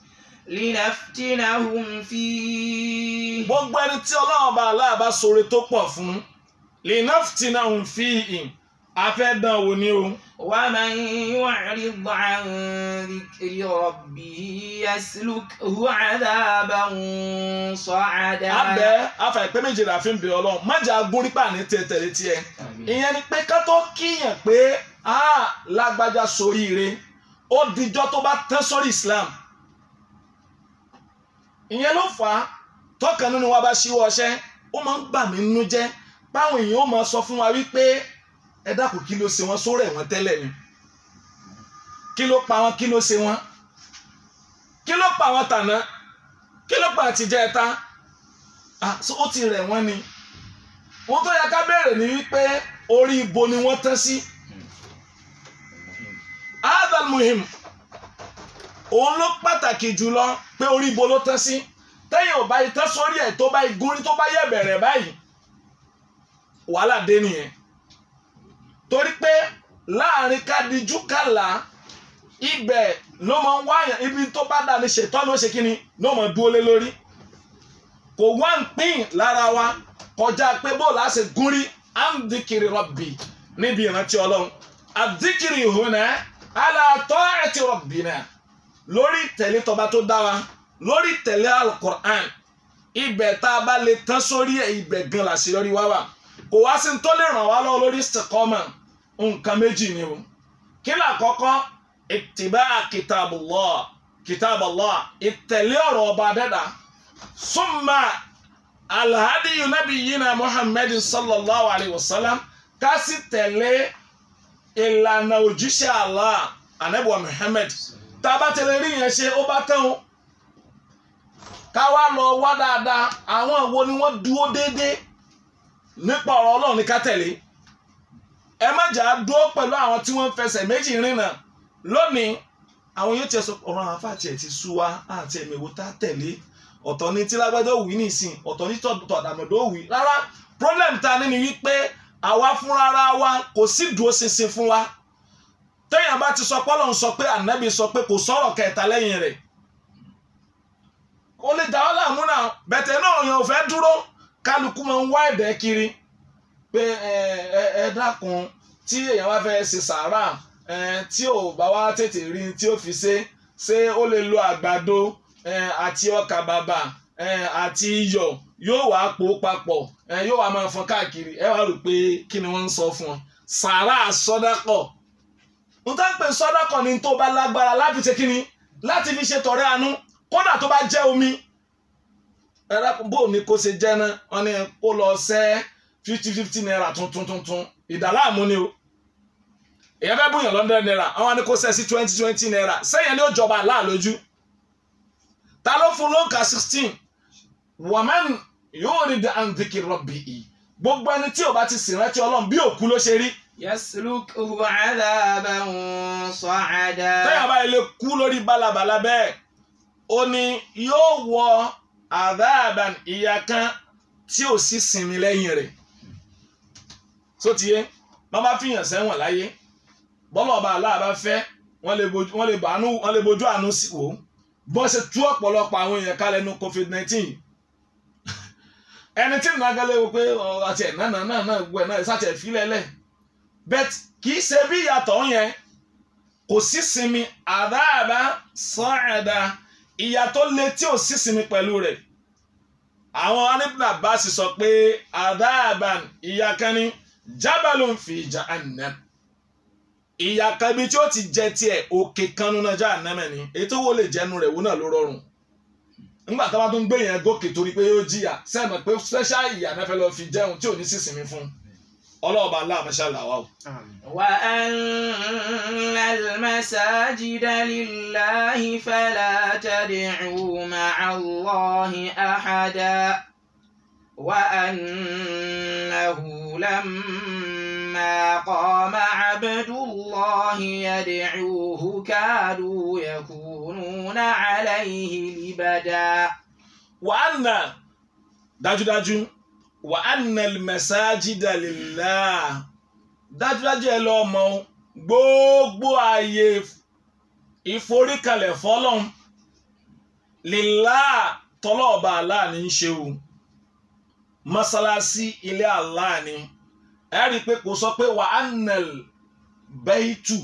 لنفتنهم فيه gbogbo ẹni tí ọlọ́run ọba aláàbá sọre tó pọ̀ fún linaftinahum fihi a fẹ́ dán wò ni o ومن يعرض عن ذكر ربه يسلكه عذابا صعدا abẹ́ afẹ́pẹ́ méje la fi ń bẹ ọlọ́run májà agbórípà ní tẹ̀tẹ̀lé tiẹ̀ ìyẹn ni pé ká tó kíyàn pé a lágbájá soríire ó dijọ́ tó bá tán sórí Islam ìyẹn ló fà á tọkàn nínú wa bá ṣíwọ́ ọṣẹ́ ó máa ń bà mí nínú jẹ́ báwọn èèyàn ó máa sọ fún wa wípé ẹ dákun kí ló ṣe wọn sóró ẹ̀wọ̀n tẹ́lẹ̀ ni kí ló pa wọn kí ló ṣe wọn kí ló pa wọn tàná kí ló pa àtijọ́ ẹ̀ta ah so ó ti rẹ̀ wọ́n ni wọ́n tó yẹ ká béèrè ní wípé orí ibo ni wọ́n tán sí adal muhim òun ló pàtàkì jùlọ pé orí ibo ló tán sí tẹ́yìn ò bá yìí tán sórí ẹ̀ tó bá yìí gúnrí tó bá yẹ̀ bẹ̀rẹ̀ báyìí wàhálà dé nìyẹn torí pé láàrin kádìjú kàlà ibẹ̀ ló máa ń wáyàn ibi tó bá dà ní ṣètọ́ ló ṣe kíni ló máa dúró lé lórí kò wá ń pín lára wa kọjá pé bóòlù á ṣe gúnrí à ń dìkìrì rọ̀bì níbi ìrántí ọlọ́run àdìkìrì ìhùnà aláàtọ̀ ẹ̀tì rọ̀bì náà lórí ìtẹ̀lé tọba tó dá wa lórí ìtẹ̀lé alukur'an ibẹ̀ tá a bá lè tán sórí ẹ̀ ibẹ̀ gan làṣeyọrí wá wà kò wá sí tó lè ràn wá lọ́wọ́ lórí istiqama nǹkan méjì ni o kí ni àkọ́kọ́ ìtìbá kitabullah kitabullah ìtẹ̀lé ọ̀rọ̀ ọba dẹ́dà summa alhadiyu nabiyina muhammadin sallallahu alayhi wa sallam ká sì tẹ̀lé ìlànà òjíṣẹ́ allah anabiwa muhammad tá a bá tẹ̀lé rí yẹn ṣe ó bá tán o ká wá lọ wá dáadáa àwọn wo ni wọ́n dúró déédéé nípa ọ̀rọ̀ ọlọ́run ní ká tẹ̀lé ẹ má jà á dúró pẹ̀lú àwọn tí wọ́n ń fẹsẹ̀ méjì rìnnà lónìí àwọn yóò tiẹ̀ sọ ọ̀rọ̀ àwọn afáàtì ẹ̀ ti sú wa àti ẹ̀mí wo tá tẹ̀lé ọ̀tọ̀ ní tí lágbájá òwì nìsín ọ̀tọ̀ ní tọ̀dàmọ̀dọ̀ òwì rárá problem ta ni ni wípé àwa fúnra wa kò sí dúró ṣinṣin fún wa téèyàn bá ti sọ pọ́lọ̀ ń sọ pé ànábì sọ pé kò sọ̀rọ̀ kẹta lẹ́yìn rẹ̀ ó lè dá ọ́ láàmú náà bẹ̀tẹ̀ náà yẹn ò fẹ́ dúró kálukú máa ń wá ẹ̀dẹ̀ kiri pé ẹ ẹ ẹ dákun tí èèyàn wá fẹ́ ṣe sàárà ẹ tí ò bá wá tètè rí tí ó fi ṣe ṣé ó lè lo àgbàdo ẹ àti ọkà bàbà ẹ àti iyọ̀ yóò wá pò papọ̀ ẹ yóò wá máa fọn káàkiri ẹ wá rò pé kí ni wọ́n ń sọ fún ọ sàárà sọ́dákọ̀ n tá ń pè sọ́dákọ̀ ni tó bá lágbára láti ṣe kí ni láti fi ṣe tọrẹ àánú kódà tó bá jẹ́ omi ẹ̀rọ bó ni kò ṣe jẹ́ náà wọ́n ní kó lọ sẹ́ fifty fifty naira tuntun tuntun ìdàláàmú ni o èyàn fẹ́ bùyàn lọ́ndẹ̀ naira àwọn ni kò sẹ́ sí twenty twenty naira sẹ́yìn ni ó jọba láàlójú ta ló fún lóǹkà sixteen wàmán yóò rí the andiki rọ̀bì yìí gbogbo ẹni tí ò bá ti sìn rántí ọlọ́run bí òkú ló ṣe rí يسلكه عذابا صعدا tẹ́yà báyìí lè kú lórí balabala bẹ́ẹ̀ ó ní yóò wọ àdáàbàn ìyà kan tí ò sí sinmi lẹ́yìn rẹ̀ sótìyé wọ́n bá fìyàn sẹ́wọ̀n láyé bọ́lá ọba aláàbá fẹ́ wọ́n lè bojú wọ́n lè bàánú wọ́n lè bojú àánú sí wò ó bọ́n ṣe tú ọ̀pọ̀lọpọ̀ àwọn èèyàn kálẹ̀ nu covid nineteen ẹni tí nínú agẹ́lẹ́ wo pé ọ àti ẹ̀ náà náà náà náà gbọ́ ẹ̀ náà ìsàtì ẹ̀ fílẹ̀ lẹ̀ bẹ́t kì í ṣe bí ìyàtọ̀ yẹn kò sí sinmi àdáàbá sọ́ọ̀dà ìyàtọ̀ lé tí ò sí sinmi pẹ̀lú rẹ̀ àwọn anibna basi sọ pé àdáàbá ìyà kan ní jábàlù fi jahannam ìyà kan ibi tí ó ti jẹ tiẹ̀ òkè kan nínú jahannam ni èyí tó wó lè jẹnu rẹ̀ wó náà ló rọrùn nígbà tó bá tún gbé yẹn gòkè torí pé yóò jìyà sẹ́ẹ̀mọ̀ pé special ìyà náà fẹ́ lọ fi jẹun tí ò ní sísinmi fún ọlọ́ọ̀bá aláàmọ́ṣá làwà o. وأن المساجد لله فلا تدعوا مع الله أحدا وأنه لما قام عبد الله يدعوه كادوا يكونون عليه لبدا wàhánà dájúdájú wàhánà mẹsáájídà lillah dájúdájú ẹ lọ mọ̀ o gbogbo ààyè ìforíkalẹ̀ fọ́lọ́n lillah tọ́lọ́ọ̀bá Allah ní í ṣe o mọ́sálásí ilé Allah ni ẹ rí i pé kò sọ pé wà á nẹ̀l bẹ́ẹ̀tù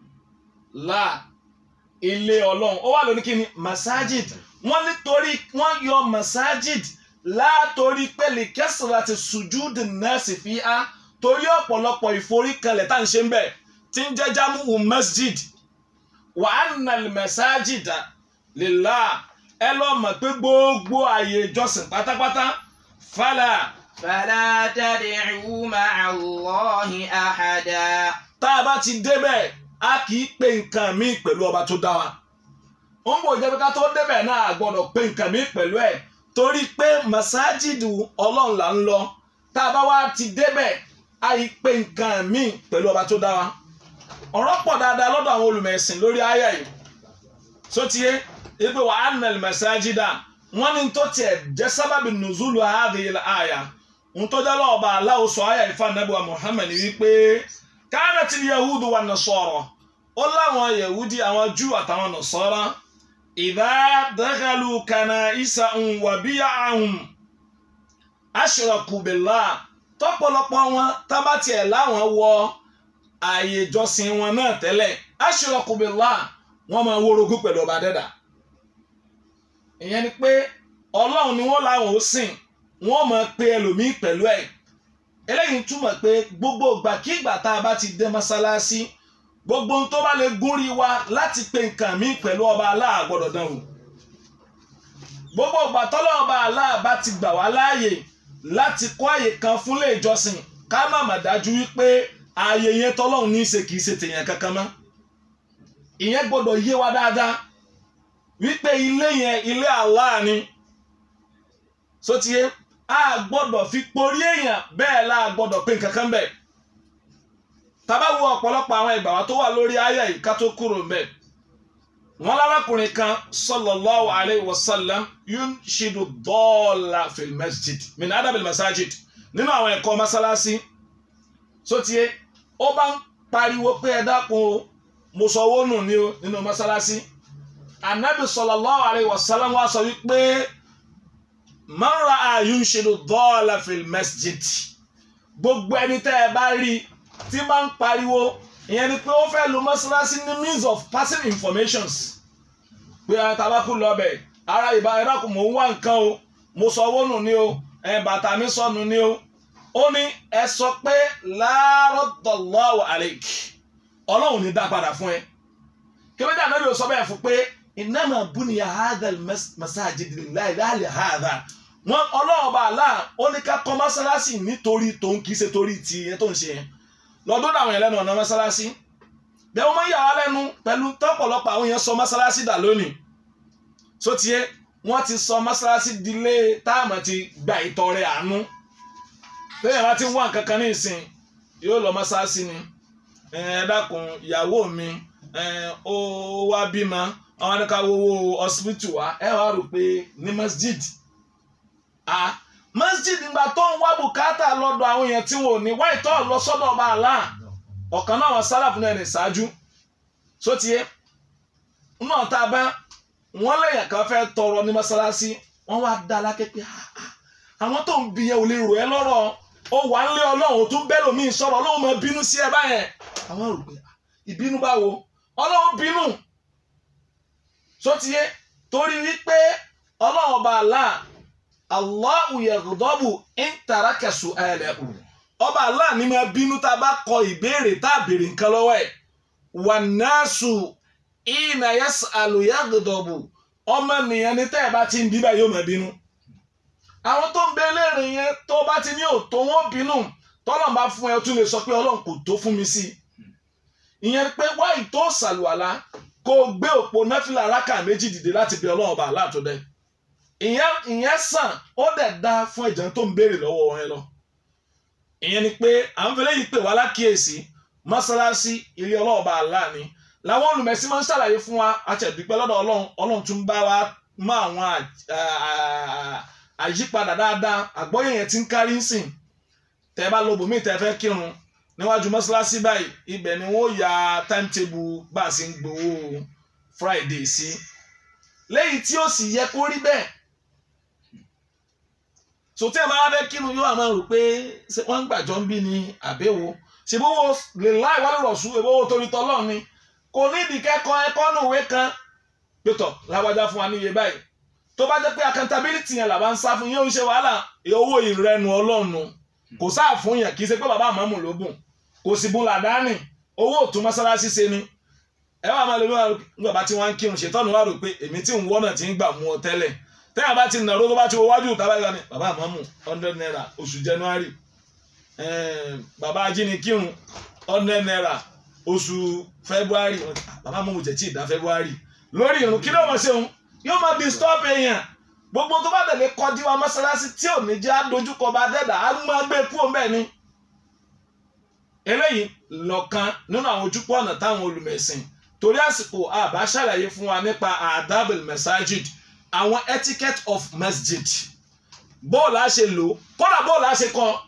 là ilé ọlọ́run ó wà lóní kí ni masajid wọ́n nítorí wọ́n yọ masajid látòrí pé lè kẹsìlá ti sùjúdì nẹ́ẹ̀sì fi á torí ọ̀pọ̀lọpọ̀ ìforíkalẹ̀ tá à ń ṣe ń bẹ̀ tí ń jẹ́ jámù masjid wà á nẹ̀l masajid lillah ẹ lọ mọ̀ pé gbogbo ààyè ìjọsìn pátápátá fàlà فلا تدعوا مع الله أحدا tá a bá ti débẹ̀ a kì í pe nǹkan míì pẹ̀lú ọba tó dá wa ó ń bò jẹ́ pé ká tó débẹ̀ náà a gbọ́dọ̀ pe nǹkan míì pẹ̀lú ẹ̀ torí pé masajidu ọlọ́run là ń lọ tá a bá wá ti débẹ̀ a yìí pe nǹkan míì pẹ̀lú ọba tó dá wa ọ̀rọ̀ pọ̀ dáadáa lọ́dọ̀ àwọn olùmẹ̀sìn lórí àyà yìí sotie ipe wa anna masajida wọn ni tó tiẹ̀ jẹ́ sábàbí nùzúlù hadhihi àyà ntọ́jà lọ́ọ̀bà aláwo sọ àyà ìfà nàbíwá Muhammad wípé kánàtì yahudu wa nasara ó láwọn yahudi àwọn júù àtàwọn nasara ìdá dakhalu kanaisa wa biya'ahum ashraku billah tọ́pọ̀lọpọ̀ wọn tábàtì ẹ̀ láwọn wọ ààyè ìjọsìn wọn náà tẹ́lẹ̀ ashraku billah wọ́n máa wórogún pẹ̀lú ọba dẹ́dà ìyẹn ni pé ọlọ́run ni wọ́n láwọn ó sìn wọ́n máa pe ẹlòmíín pẹ̀lú ẹ̀ eléyìí túmọ̀ pé gbogbo ìgbàkígbà tá a bá ti dé mọ́sálásí gbogbo ohun tó bá lè gúnrí wa láti pe nǹkan míì pẹ̀lú ọba aláà gbọ́dọ̀ dán wò gbogbo ìgbà tọ́lọ́ ọba aláà bá ti gbà wá láàyè láti kọ́ àyè kan fúnlé ìjọsìn ká má mà dájú wípé ààyè yẹn tọ́lọ́run ní í ṣe kìí ṣe tèèyàn kankan mọ́ ìyẹn gbọ́dọ̀ yé wa dáadáa wípé ilé yẹn ilé Allah ni sotie a gbọ́dọ̀ fi porí èèyàn bẹ́ẹ̀ la gbọ́dọ̀ pé nǹkan kan bẹ́ẹ̀ tábà wo ọ̀pọ̀lọpọ̀ àwọn ìgbà wa tó wà lórí àyà yìí ká tó kúrò mbẹ wọn lárakùnrin kan sallallahu alayhi wa sallam yunshidu dọ́ọ̀là fil masjid min adabil masajid nínú àwọn ẹ̀kọ́ masalasi sotie ó bá ń pariwo pé ẹ dákun o mo sọ owó nù ní o nínú masalasi anabi sallallahu alayhi wa sallam wa sọ wípé man ra'a yunshidu dọ́ọ̀là fil masjid gbogbo ẹni tẹ́ ẹ bá rí tí máa ń pariwo ìyẹn ni pé ó fẹ́ lo mọ́ṣáláṣí ní means of passing informations pé ẹ tabakú lọ́bẹ̀ ara ìbá ẹ dákun mò ń wá nǹkan o mo sọ owó nù ní o ẹ bàtà mi sọnù ní o ó ní ẹ sọ pé láàrọ̀dọ̀lọ́wọ̀ àlèkì ọlọ́run ní dá padà fún ẹ kébédé ànábì ò sọ bẹ́ẹ̀ fún pé innama buniya hadha masajid lillahi láàlì hadha wọn ọlọ́run bá a láà ó ní ká kọ́ mọ́ṣáláṣí nítorí tòun kì í ṣe torí ti ẹ tó ń ṣe yẹn lọ́dún àwọn yẹn lẹ́nu ọ̀nà mọ́sálásí bẹ́ẹ̀ wọ́n máa ń yà wá lẹ́nu pẹ̀lú tọ́pọ̀lọpọ̀ àwọn yẹn sọ mọ́sálásí dà lónìí sotie wọ́n ti sọ mọ́sálásí dilé táàmù ti gba ìtọrẹ àánú lẹ́yìn bá ti ń wá nǹkan kan ní ìsìn yóò lọ mọ́sálásí ni ẹ dákun ìyàwó mi ó wá bímọ àwọn adéka wowó hospital wa ẹ wá rò pé ní masjid ah masjid ìgbà tó ń wá bùkátà lọ́dọ̀ àwọn èèyàn tí wọn ò ní wá ìtọ́ lọ sọ́dọ̀ ọba àlá ọ̀kan náà wọn sálàfù náà ní ṣáájú sótìyé náà tá a bá wọn lẹ́yìn kan fẹ́ tọrọ ní mọ́sálásí wọ́n wá dá alákẹ́ pé àwọn tó ń bi yẹn ò lè rò ẹ́ lọ́rọ̀ ó wà ń lé ọlọ́run tó ń bẹ́ lómi sọ̀rọ̀ ọlọ́run máa bínú sí ẹ báyẹn àwọn rò pé ìbínú báwo ọlọ́run bínú sótìyé torí wípé ọlọ́run ọba àlá Allahu yaghdabu in taraka su'alahu. Ọba Allah ni máa bínú tá a bá kọ ìbéèrè tá a béèrè nǹkan lọ́wọ́ ẹ̀. Wan-nasu hina yas'alu yaghdabu. Ọmọ nìyẹn ni tẹ́ ẹ bá ti ń bí báyìí yóò máa bínú. Àwọn tó ń bẹ léèrè yẹn tó bá ti ní òtó wọn bínú. Tọ́lọ̀ bá fún ẹ o tún lè sọ pé Ọlọ́run kò tó fún mi sí i. Ìyẹn pé wá ìtó sàlùwàlá kó o gbé òpó náfìlà rákà méjì dìde láti bí Ọlọ́run ọba Allah tó dẹ́ ìyẹn ìyẹn sàn ó dẹ̀ da fún ẹ̀jẹ̀ tó ń béèrè lọ́wọ́ wọn lọ. ìyẹn ni pé à ń fẹlẹ́ yìí pè wá lákìyèsí mọ́sálásí ilé ọlọ́ọ̀bá àlá ni làwọn olùmẹ̀sí máa ń ṣàlàyé fún wa àtẹ̀dúpẹ́ lọ́dọ̀ ọlọ́run ọlọ́run tún bá wa mọ àwọn àyípadà dáadáa àgbọ́yé yẹn ti ń kárí ń sìn tẹ́ bá lọ bòmíì tẹ́ fẹ́ kírun níwájú mọ́sálásí báyìí ibẹ̀ ni wọ́n ya timetable bá a sì ń gbowó Friday sí lẹ́yìn tí ó sì yẹ kó rí bẹ́ẹ̀ so tí ẹ máa fẹ́ kírun yóò máa rò pé ṣé wọ́n ń gbàjọ ń bí ni àbẹ̀wò ṣe bówó lè láì wálé rọ̀ṣù ìbówó torí tọ́lọ́ ni kò ní ìdí kẹ́kọ̀ọ́ ẹ̀kọ́ nù ìwé kan pétọ̀ láwájá fún wa ní iye báyìí tó bá jẹ́ pé accountability yẹn làbá ń sá fún yóò ń ṣe wàhálà owó ìrẹnu ọlọ́run kò sáà fún yẹn kì í ṣe pé bàbá àmọ́mù ló bùn kò sì bùn làdáni owó òtún mọ́sálásí ṣe ni ẹ wà máa lè wá nígbà bá tí wọ́n ń kírun ṣètọ́nù wà rò pé èmi tí ń wọ́nà tí ń gbà mú ọ tẹ́lẹ̀ tẹ́yà bá ti nàró tó bá ti wọ wájú ìta báyìí ni bàbá àmọ́mù hundred naira oṣù january bàbá ajínikírun hundred naira oṣù february bàbá àmọ́mù jẹ̀ tí ì dá february lórí irun kí ló mọ̀ ṣe òun yóò máa disturb èèyàn gbogbo tó bá tẹ̀lé kọjú wa mọ́sálásí tí ò ní jẹ́ àdójúkọ bá dẹ́dà á máa gbé kúrò mbẹ́ ni. eléyìí lọ́kan nínú àwọn ojúpọ̀ ọ̀nà táwọn olùmẹ̀sìn torí àsìkò àbá ṣàlàyé fún wa nípa adabel masajid àwọn etiquette of masjid bóòlù á ṣe lò kódà bóòlù á ṣe kọ́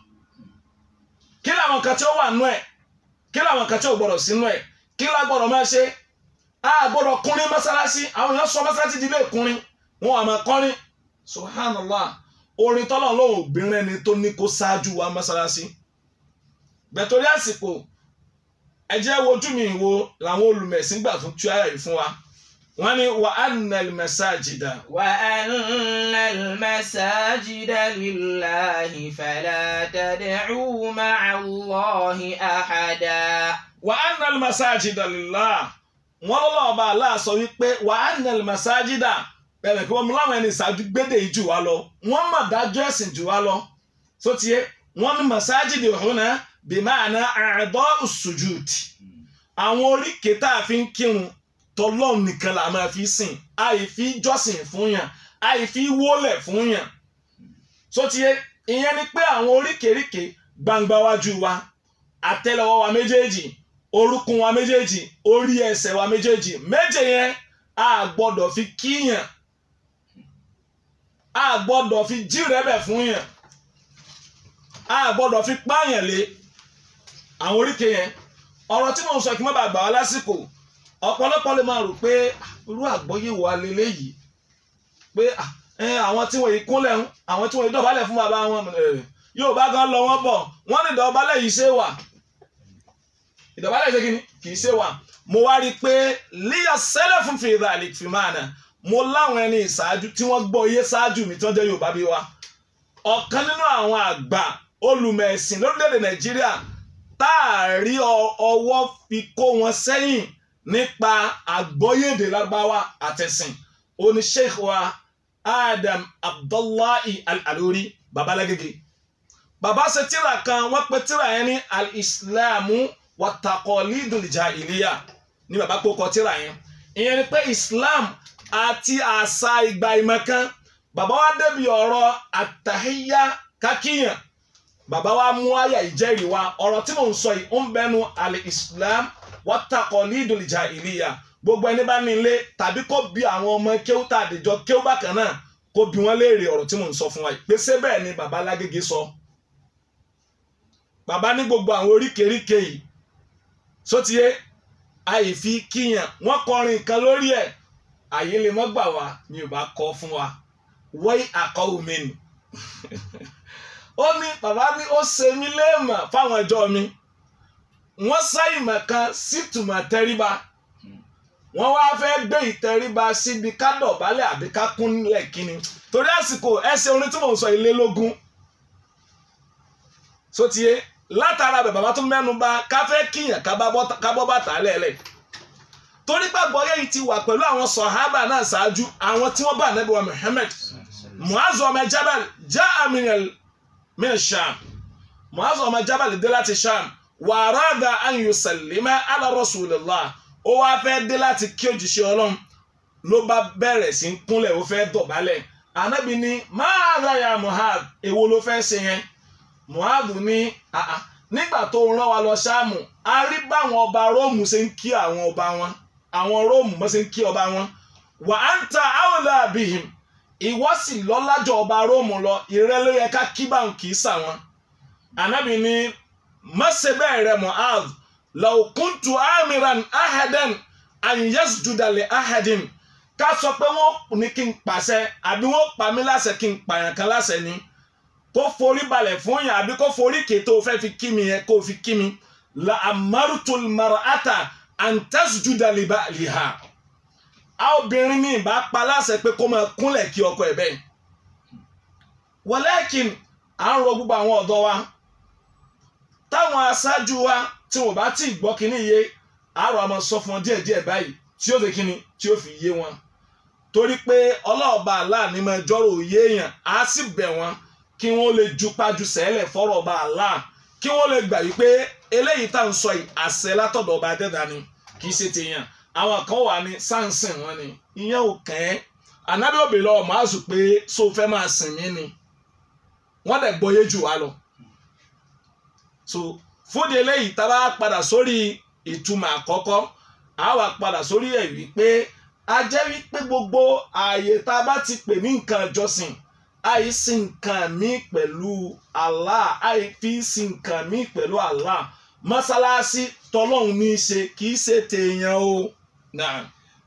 kí làwọn kan tí ó wà nú ẹ̀ kí làwọn kan tí ò gbọ́dọ̀ sínú ẹ̀ kí la gbọ́dọ̀ máa ṣe a gbọ́dọ̀ kúnrin mọ́sálásí àwọn èèyàn sọ mọ́sálásí di ilé ìkúnrin wọn àmọ́ kọrin subhanallah orin tọ́lọ̀ lóhùn obìnrin ẹni tó ní kó ṣáájú wa mọ́sálásí bẹ̀tọ́rí àsìkò ẹ jẹ́ wojú mi wo làwọn olùmẹ̀sìn gbà fún tíwáyà yìí fún wa wọ́n ní wa anna al-masajida. wa anna al-masajida lillahi fala tad'u ma'a Allahi ahada. wa anna al-masajida lillahi wọ́n lọ́wọ́ ọba Allah sọ wípé wa anna al-masajida bẹ̀rẹ̀ pé wọ́n mú láwọn ẹni ìṣáájú gbédè yìí jù wá lọ wọ́n mọ̀ dájọ́ ẹ̀sìn jù wá lọ tó tiẹ̀ wọ́n ní masajidi huna bima'na a'da'u sujud àwọn oríkèé tá a fi ń kírun tọlọ́run nìkan là máa fi sìn àìfi jọ́sìn fún yàn àìfi wólẹ̀ fún yàn tó tiẹ̀ ìyẹn ni pé àwọn oríkèéríkèé gbangba wájú wa àtẹ́lẹwọ́ wa méjèèjì orúnkún wa méjèèjì orí ẹsẹ̀ wa méjèèjì méje yẹn a gbọ́dọ̀ fi kíyàn a gbọ́dọ̀ fi jírẹ̀bẹ̀ fún yàn a gbọ́dọ̀ fi pààyàn lé àwọn oríkè yẹn ọ̀rọ̀ tí mò ń sọ kí n má bàa gbà wá lásìkò ọ̀pọ̀lọpọ̀ lè máa rò pé irú àgbọ́yé wa leléyìí pé àwọn tí wọ́n yìí kúnlẹ̀ ń àwọn tí wọ́n yìí dọ̀bálẹ̀ fún bàbá wọn yóò bá gan lọ wọ́n bọ̀ wọ́n ní ìdọ̀bálẹ̀ yìí ṣe wà ìdọ̀bálẹ̀ ṣe kí ni kì í ṣe wà mo wá rí i pé líyà sẹ́lẹ̀ fún fèrè àlè fìmáàna mo láwọn ẹni ìṣáájú tí wọ́n gbọ́ iye ṣáájú mi tí wọ́n jẹ́ Yorùbá bí wa ọ̀kan nínú àwọn àgbà olùmẹ̀sìn lórílẹ̀‐èdè Nàìjíríà tá a rí ọwọ́ fi kó wọn sẹ́yìn nípa àgbọ́yédè lágbáwá àtẹ̀sìn oní Sheikh wa Adam Abdullahi Al-Alori babalágége bàbá ṣe tíra kan wọ́n pe tíra yẹn ní al-Islamu watakọ̀lídùn jahiliya ní bàbá kókọ tíra yẹn ìyẹn ni pé Islam àti àṣà ìgbà ìmọ̀kan bàbá wa débi ọ̀rọ̀ àtàhíyá kákíyàn bàbá wa mú àyà ìjẹ́rìí wa ọ̀rọ̀ tí mò ń sọ yìí ó ń bẹnu al-Islam watakọ̀lídùn jahiliya gbogbo ẹni bá ní ilé tàbí kó bi àwọn ọmọ kéwú tá àdìjọ kéwú bákan náà kó bi wọ́n léèrè ọ̀rọ̀ tí mò ń sọ fún wa yìí pé ṣé bẹ́ẹ̀ ni bàbá Lágége sọ bàbá ní gbogbo àwọn oríkèéríkèé yìí sotie àìfi kíyàn wọn kọrin kan lórí ẹ àyè lè mọ gbà wá ni ò bá kọ fún wa wọ́n àkọ́wò mi nì ó ní bàbá ní ó ṣe mí léèmọ̀ fáwọn ẹjọ́ mi wọ́n sá ìmọ̀ kan sítùmọ̀ tẹríba wọ́n wá fẹ́ gbé ìtẹríba síbi ká dọ̀bálẹ̀ àbí ká kúnlẹ̀ kíni torí àsìkò ẹsẹ̀ orin tí mò ń sọ ilé lógún sotie látara bẹ̀ bàbá tó mẹ́nu bà káfẹ́ kíyàn kábọ́ bàtà lẹ́lẹ̀ torí gbàgbọ́ yẹ́yì ti wà pẹ̀lú àwọn sọ̀hábà náà ṣáájú àwọn tí wọ́n bá ànábì wa Muhammad muazu ọmọ jabal já aminal min sham muazu ọmọ jabal dé láti sham wàràdà an yusallima ala rasulillah ó wá fẹ́ dé láti kí òjìṣẹ́ ọlọ́run ló bá bẹ̀rẹ̀ sí ń kúnlẹ̀ ó fẹ́ dọ̀bálẹ̀ ànábì ní máa ráyà muhad èwo ló fẹ́ ṣe yẹn muhadu ní àà nígbà tó rán wa lọ ṣáàmù a rí báwọn ọba róòmù ṣe ń kí àwọn ọba wọn àwọn róòmù bó ṣe ń kí ọba wọn wà á ń ta àwòlá àbíhìm ìwọ sì lọ́lájọ ọba róòmù lọ ìrẹ́ ló yẹ ká kí báwọn kì í sà wọn. ànábì ní mọ́sẹ̀ bẹ́ẹ̀ rẹ muhad law kuntu amiran ahadan an yasjuda li ahadin ká sọ pé wọ́n ní kí n pàṣẹ àbí wọ́n pa mí láṣẹ kí n pààyàn kan láṣẹ ni kó forí balẹ̀ fún yàn àbí kó forí kètò fẹ́ fi kí mi yẹn kó fi kí mi la amarutul mar'ata an tasjuda li ba'liha a obìnrin mi bá pa láṣẹ pé kó máa kúnlẹ̀ kí ọkọ ẹ̀ bẹ́ẹ̀ walakin à ń rọ gbogbo àwọn ọ̀dọ́ wa táwọn aṣáájú wa tí wọn bá tí ì gbọ́ kínní yé àárọ̀ àmọ́ sọ fún wọn díẹ̀díẹ̀ báyìí tí ó fi kínní tí ó fi yé wọn torí pé ọlọ́ọ̀ba aláàní máa jọ́rọ̀ òye èèyàn á sì bẹ̀ wọ́n kí wọ́n lè jupájú sẹ́lẹ̀ fọ́rọ̀ ọba aláà kí wọ́n lè gbà wípé eléyìí tá à ń sọ yìí àṣẹ látọ̀dọ̀ ọba adẹ́dà ni kì í ṣe tèèyàn àwọn kan wà ní sáǹsìn wọn ni ìyẹn ò kàn ẹ́ ànábì òbí lọ máa sùn pé so fẹ́ máa sìn mí ni wọ́n dẹ̀ gbọ́yé jù wá lọ. so fúdi eléyìí tá a bá padà sórí ìtumọ̀ àkọ́kọ́ a wà padà sórí ẹ̀ wípé a jẹ́ wípé gbogbo ààyè tá a bá ti pè ní nǹkan ìjọsìn àìsí nǹkan mi pẹ̀lú Allah àìfi sí nǹkan mi pẹ̀lú Allah mọ́sálásí tọ́lọ́hún ní í ṣe kì í ṣe tèèyàn o. Naam.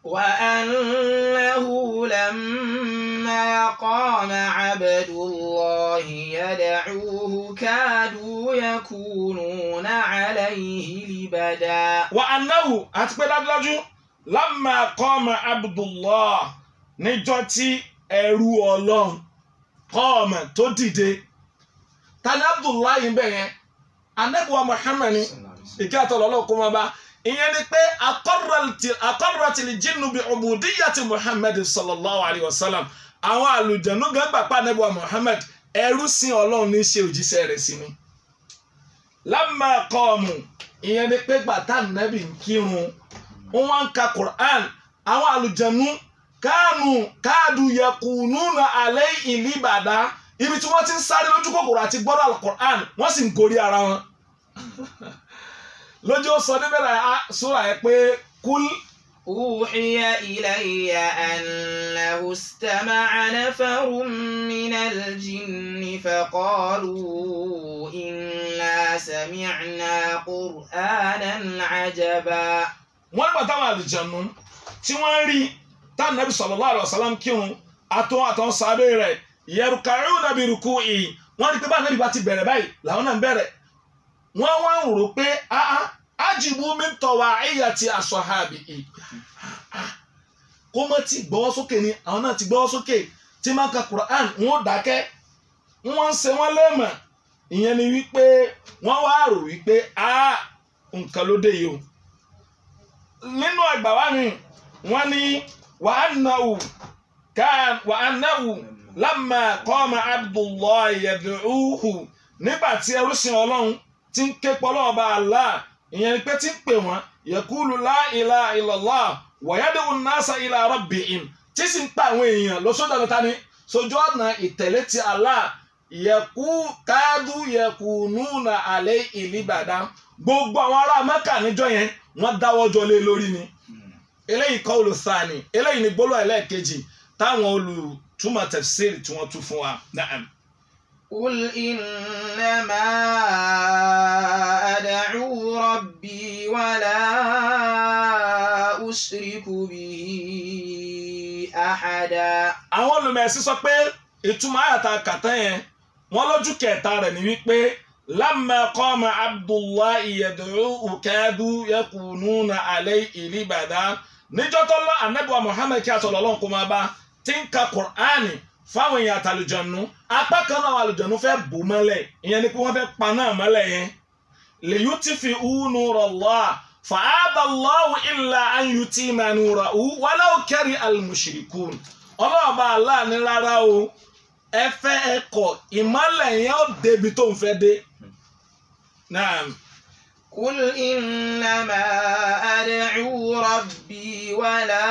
وأنه لما قام عبد الله يدعوه كادوا يكونون عليه لبدا wa anahu àti pé dájúdájú lamma qama abdullah níjọ́ tí ẹrú Ọlọ́run qama tó dìde tani abdullah yìí bẹ yẹn anabiwa muhammad ni ìkí àtọ̀lọ́ ọlọ́run kó máa bá ìyẹn ni pé akọ́rọ̀tìlì jinnu bí ubudiyyati muhammad sallallahu alayhi wa sallam àwọn àlùjànnú gan gbà pa anabiwa muhammad ẹrú sin ọlọ́run ní í ṣe òjíṣẹ́ rẹ̀ sí ni lamma qamu ìyẹn ni pé gbàtà nàbì ń kírun wọn wá ń ka quran àwọn àlùjànnú káànù káàdù yakununa alẹ́ ìlíbàdá ibi tí wọ́n ti ń sáré lójú kòkòrò àti gbọ́dọ̀ alukur'an wọ́n sì ń gorí ara wọn lójú ó sọ níbẹ̀ náà sóra yẹn pé kúl أوحي إلي أنه استمع نفر من الجن فقالوا إنا سمعنا قرآنا عجبا wọ́n nígbà táwọn àlùjànnú tí wọ́n rí táwọn nàbì sallallahu alaihi wasallam kírun àtọ́ àtọ́ sábẹ́ rẹ̀ yarka'una bi ruku'i wọ́n rí pé bá nàbì bá ti bẹ̀rẹ̀ báyìí làwọn náà ń bẹ̀rẹ̀ wọ́n wá ń rò pé áá ajibu min tawa'iyyati ashabihi kó mọ́ ti gbọ́wọ́ sókè ni àwọn náà ti gbọ́wọ́ sókè tí máa ń ka Qur'an wọn ò dákẹ́ wọ́n ń ṣe wọ́n lẹ́mọ̀ ìyẹn ni wípé wọ́n wá rò wípé á nǹkan ló dé yìí o nínú ẹgbà wa mi wọ́n ní wa annahu kan wa annahu lamma qama Abdullahi yad'uhu nígbà tí ẹrú sin Ọlọ́run ti ń ké pọ́lọ́ọ̀bá Allah ìyẹn ni pé tí ń pè wọ́n yaqulu la ilaha illallah wa yad'u an-nasa ila rabbihim tí sì ń pa àwọn èèyàn lọ sódà lọ́ta ni sojú ọ̀nà ìtẹ̀lé ti Allah yẹ̀kú káàdù yẹ̀kú núnà alẹ́ ìlíbàdá gbogbo àwọn ará Mẹ́kà níjọ́ yẹn wọ́n dáwọ́ jọ lé lórí ni eléyìí kọ́ olùsàní eléyìí ni gbólóhùn ẹlẹ́ẹ̀kejì táwọn olùtúmọ̀ tafsir tí wọ́n tú fún wa. Na'am. قل إنما أدعو ربي ولا أشرك به أحدا àwọn olùmẹ̀sí sọ pé ìtumọ̀ àyàtà kàtà yẹn wọ́n lójú kẹta rẹ̀ ní wípé lamma qama abdullahi yad'uhu kadu yakununa alayhi libada níjọ́ tó lọ anabiwa muhammed kí asọ̀rọ̀ ọlọ́run kó máa bá tí ń ka qur'ani fáwọn èèyàn àtàlùjọ̀nù apá kan náà àwọn àlùjọ̀nù fẹ́ bò mọ́lẹ̀ ìyẹn ni pé wọ́n fẹ́ pa náà mọ́lẹ̀ yẹn liyutfi'u nurallah fa'aba Allahu illa an yutima nurahu walau kari al-mushrikun ọlọ́ọ̀bá aláàánú rárá o ẹ fẹ́ ẹ kọ̀ ìmọ́lẹ̀ yẹn ó débi tó ń fẹ́ dé. Naam. قل إنما أدعو ربي ولا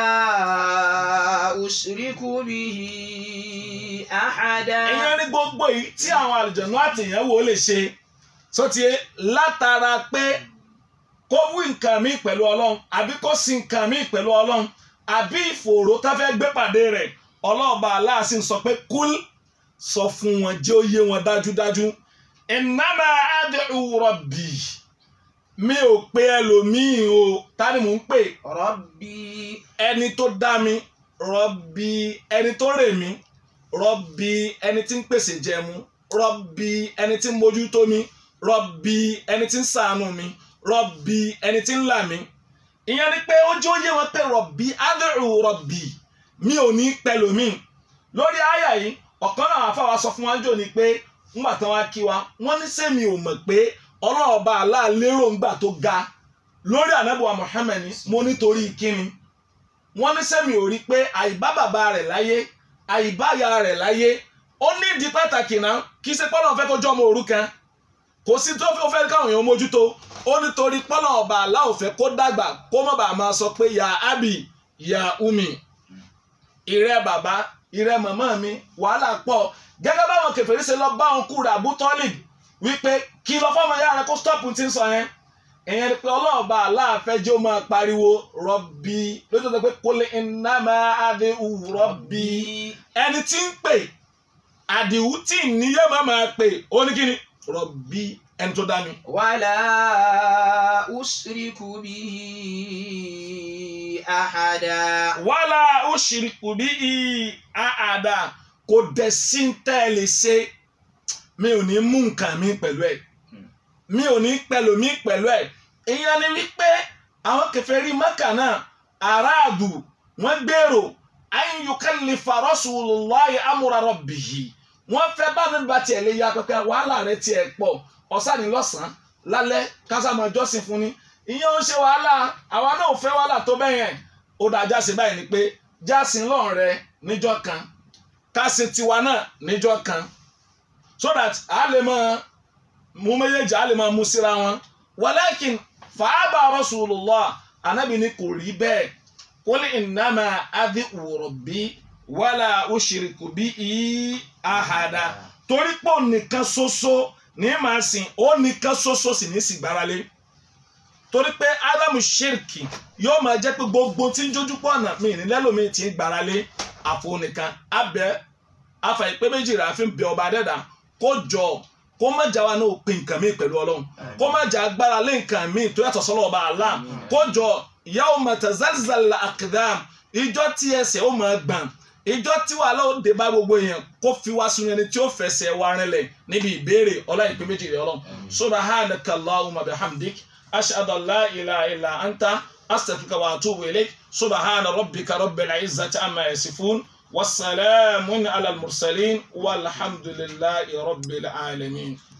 أشرك به أحدا ìyẹn ní gbogbo yìí tí àwọn àlùjọ̀nù àtìyàn wò lè ṣe sọtí látara pé kó wí nǹkan mi pẹ̀lú ọlọ́run àbí kó sin nǹkan mi pẹ̀lú ọlọ́run àbí ìfòòró tá fẹ́ gbé pàdé rẹ̀ ọlọ́ọ̀bá aláàsì ń sọ pé kúl sọ fún wọn jẹ́ ó yé wọn dájúdájú innama ad'u rabbi mi ò pe ẹlòmíì o ta ni mò ń pè ربي ẹni tó dá mi rọbì ẹni tó rè mí rọbì ẹni tí ń pèsè jẹmu rọ́bì ẹni tí ń mójútó mi rọ́bì ẹni tí ń ṣàánú mi rọ́bì ẹni tí ń là mí ìyẹn ni pé ó jẹ́ ó yé wọn pé rọ́bì ad'u rọ́bì mi ò ní pẹ̀lú mi lórí àyà yìí ọ̀kan náà àfàwà sọ fún wa jò ní pé ńgbà tán wá kí wa wọ́n ní sẹ́mi ò mọ̀ pé ọlọ́ọ̀ba aláàlérò ńgbà tó ga lórí ànábùwà Muhammad mo nítorí kíni wọ́n ní sẹ́mi ò rí pé àìbá bàbá rẹ̀ láyé àìbá ìyá rẹ̀ láyé ó ní ìdí pàtàkì náà kì í ṣe pọ́nlọ́n fẹ́ kó jọ́ ọmọ òrukàn kò sí tó fẹ́ fẹ́ káwọn èèyàn mójútó ó nítorí pọ́nlọ́n ọba aláwọ̀ fẹ́ kó dàgbà kó má bàa máa sọ pé ya abi ya umi ìrẹ́ bàbá ìrẹ́ màmá mi wàhálà pọ̀ gẹ́gẹ́ báwọn kèfèrí ṣe lọ bá òun kúrò Abu Talib wípé kí lọ fọ́mọ yára kó stop ti ń sọ yẹn ìyẹn ni pé ọlọ́ọ̀bá aláàfẹ́jọ́ máa pariwo rọ́bì lójú tó pé kólé iná máa adé rọ́bì ẹni tí ń pè àdìwú tí níyẹn máa máa pè ó ní kíni rọ́bì ẹni tó dá mi. ولا أشرك به أحدا wàhálà ó ṣìrìkù bí i àádá kò dẹ̀ sí ń tẹ́ ẹ lè ṣe mi ò ní mú nǹkan mi pẹ̀lú ẹ̀ mi ò ní pẹ̀lú mi pẹ̀lú ẹ̀ ìyẹn ni wípé àwọn kèfèrí Mákà náà aráàdù wọ́n gbèrò an yukallifa rasulullahi amra rabbihi wọ́n fẹ́ bá mi ba tiẹ̀ lè ya pẹ́pẹ́ wàhálà rẹ tiẹ̀ pọ̀ ọ̀sán ni lọ́sàn-án lálẹ́ kásámọ̀ jọ́sìn fún ni ìyẹn ń ṣe wàhálà àwa náà ò fẹ́ wàhálà tó bẹ́ẹ̀ yẹn ó dáa jásin báyìí ni pé jásin lọ́n rẹ níjọ́ kan kásin tiwa náà níjọ́ kan so that a lè mọ mú méjèèjì a lè mọ mú síra wọn walakin fàábà rasulullah anabi ni kò rí bẹ́ẹ̀ qul innama ad'u rabbi wala ushriku bihi ahada torí pé òun nìkan ṣoṣo ní màá sìn ó nìkan ṣoṣo sì ní sì gbáralé torí pé ádámù ṣèrìkì yóò máa jẹ́ pé gbogbo tí ń jójú pọ̀ ọ̀nà mi ní lẹ́lòmíì tí ń gbáralé àfonìkan abẹ afàìpé méjì rà fi ń bẹ ọba dẹ́dà kó jọ kó má jà wa náà pin nǹkan míì pẹ̀lú ọlọ́run kó má jà agbára lé nǹkan míì tó yàtọ̀ sọ́lọ́ ọba àlá kó jọ yawma tazalzal aqdam ìjọ tí ẹsẹ̀ ó máa gbọ̀n ìjọ tí wàhálà ó dé bá gbogbo èèyàn kó fi wá sunu ẹni tí ó fẹsẹ̀ wá rinlẹ̀ níbi ìbéèrè ọlá ìpín méjì rẹ̀ ọlọ́run subhanaka allahumma bihamdik ashhadu an la ilaha illa anta astaghfiruka wa atubu ilayk subhana rabbika rabbil izzati amma yasifun wassalamun ala al mursalin walhamdulillahi rabbil alamin.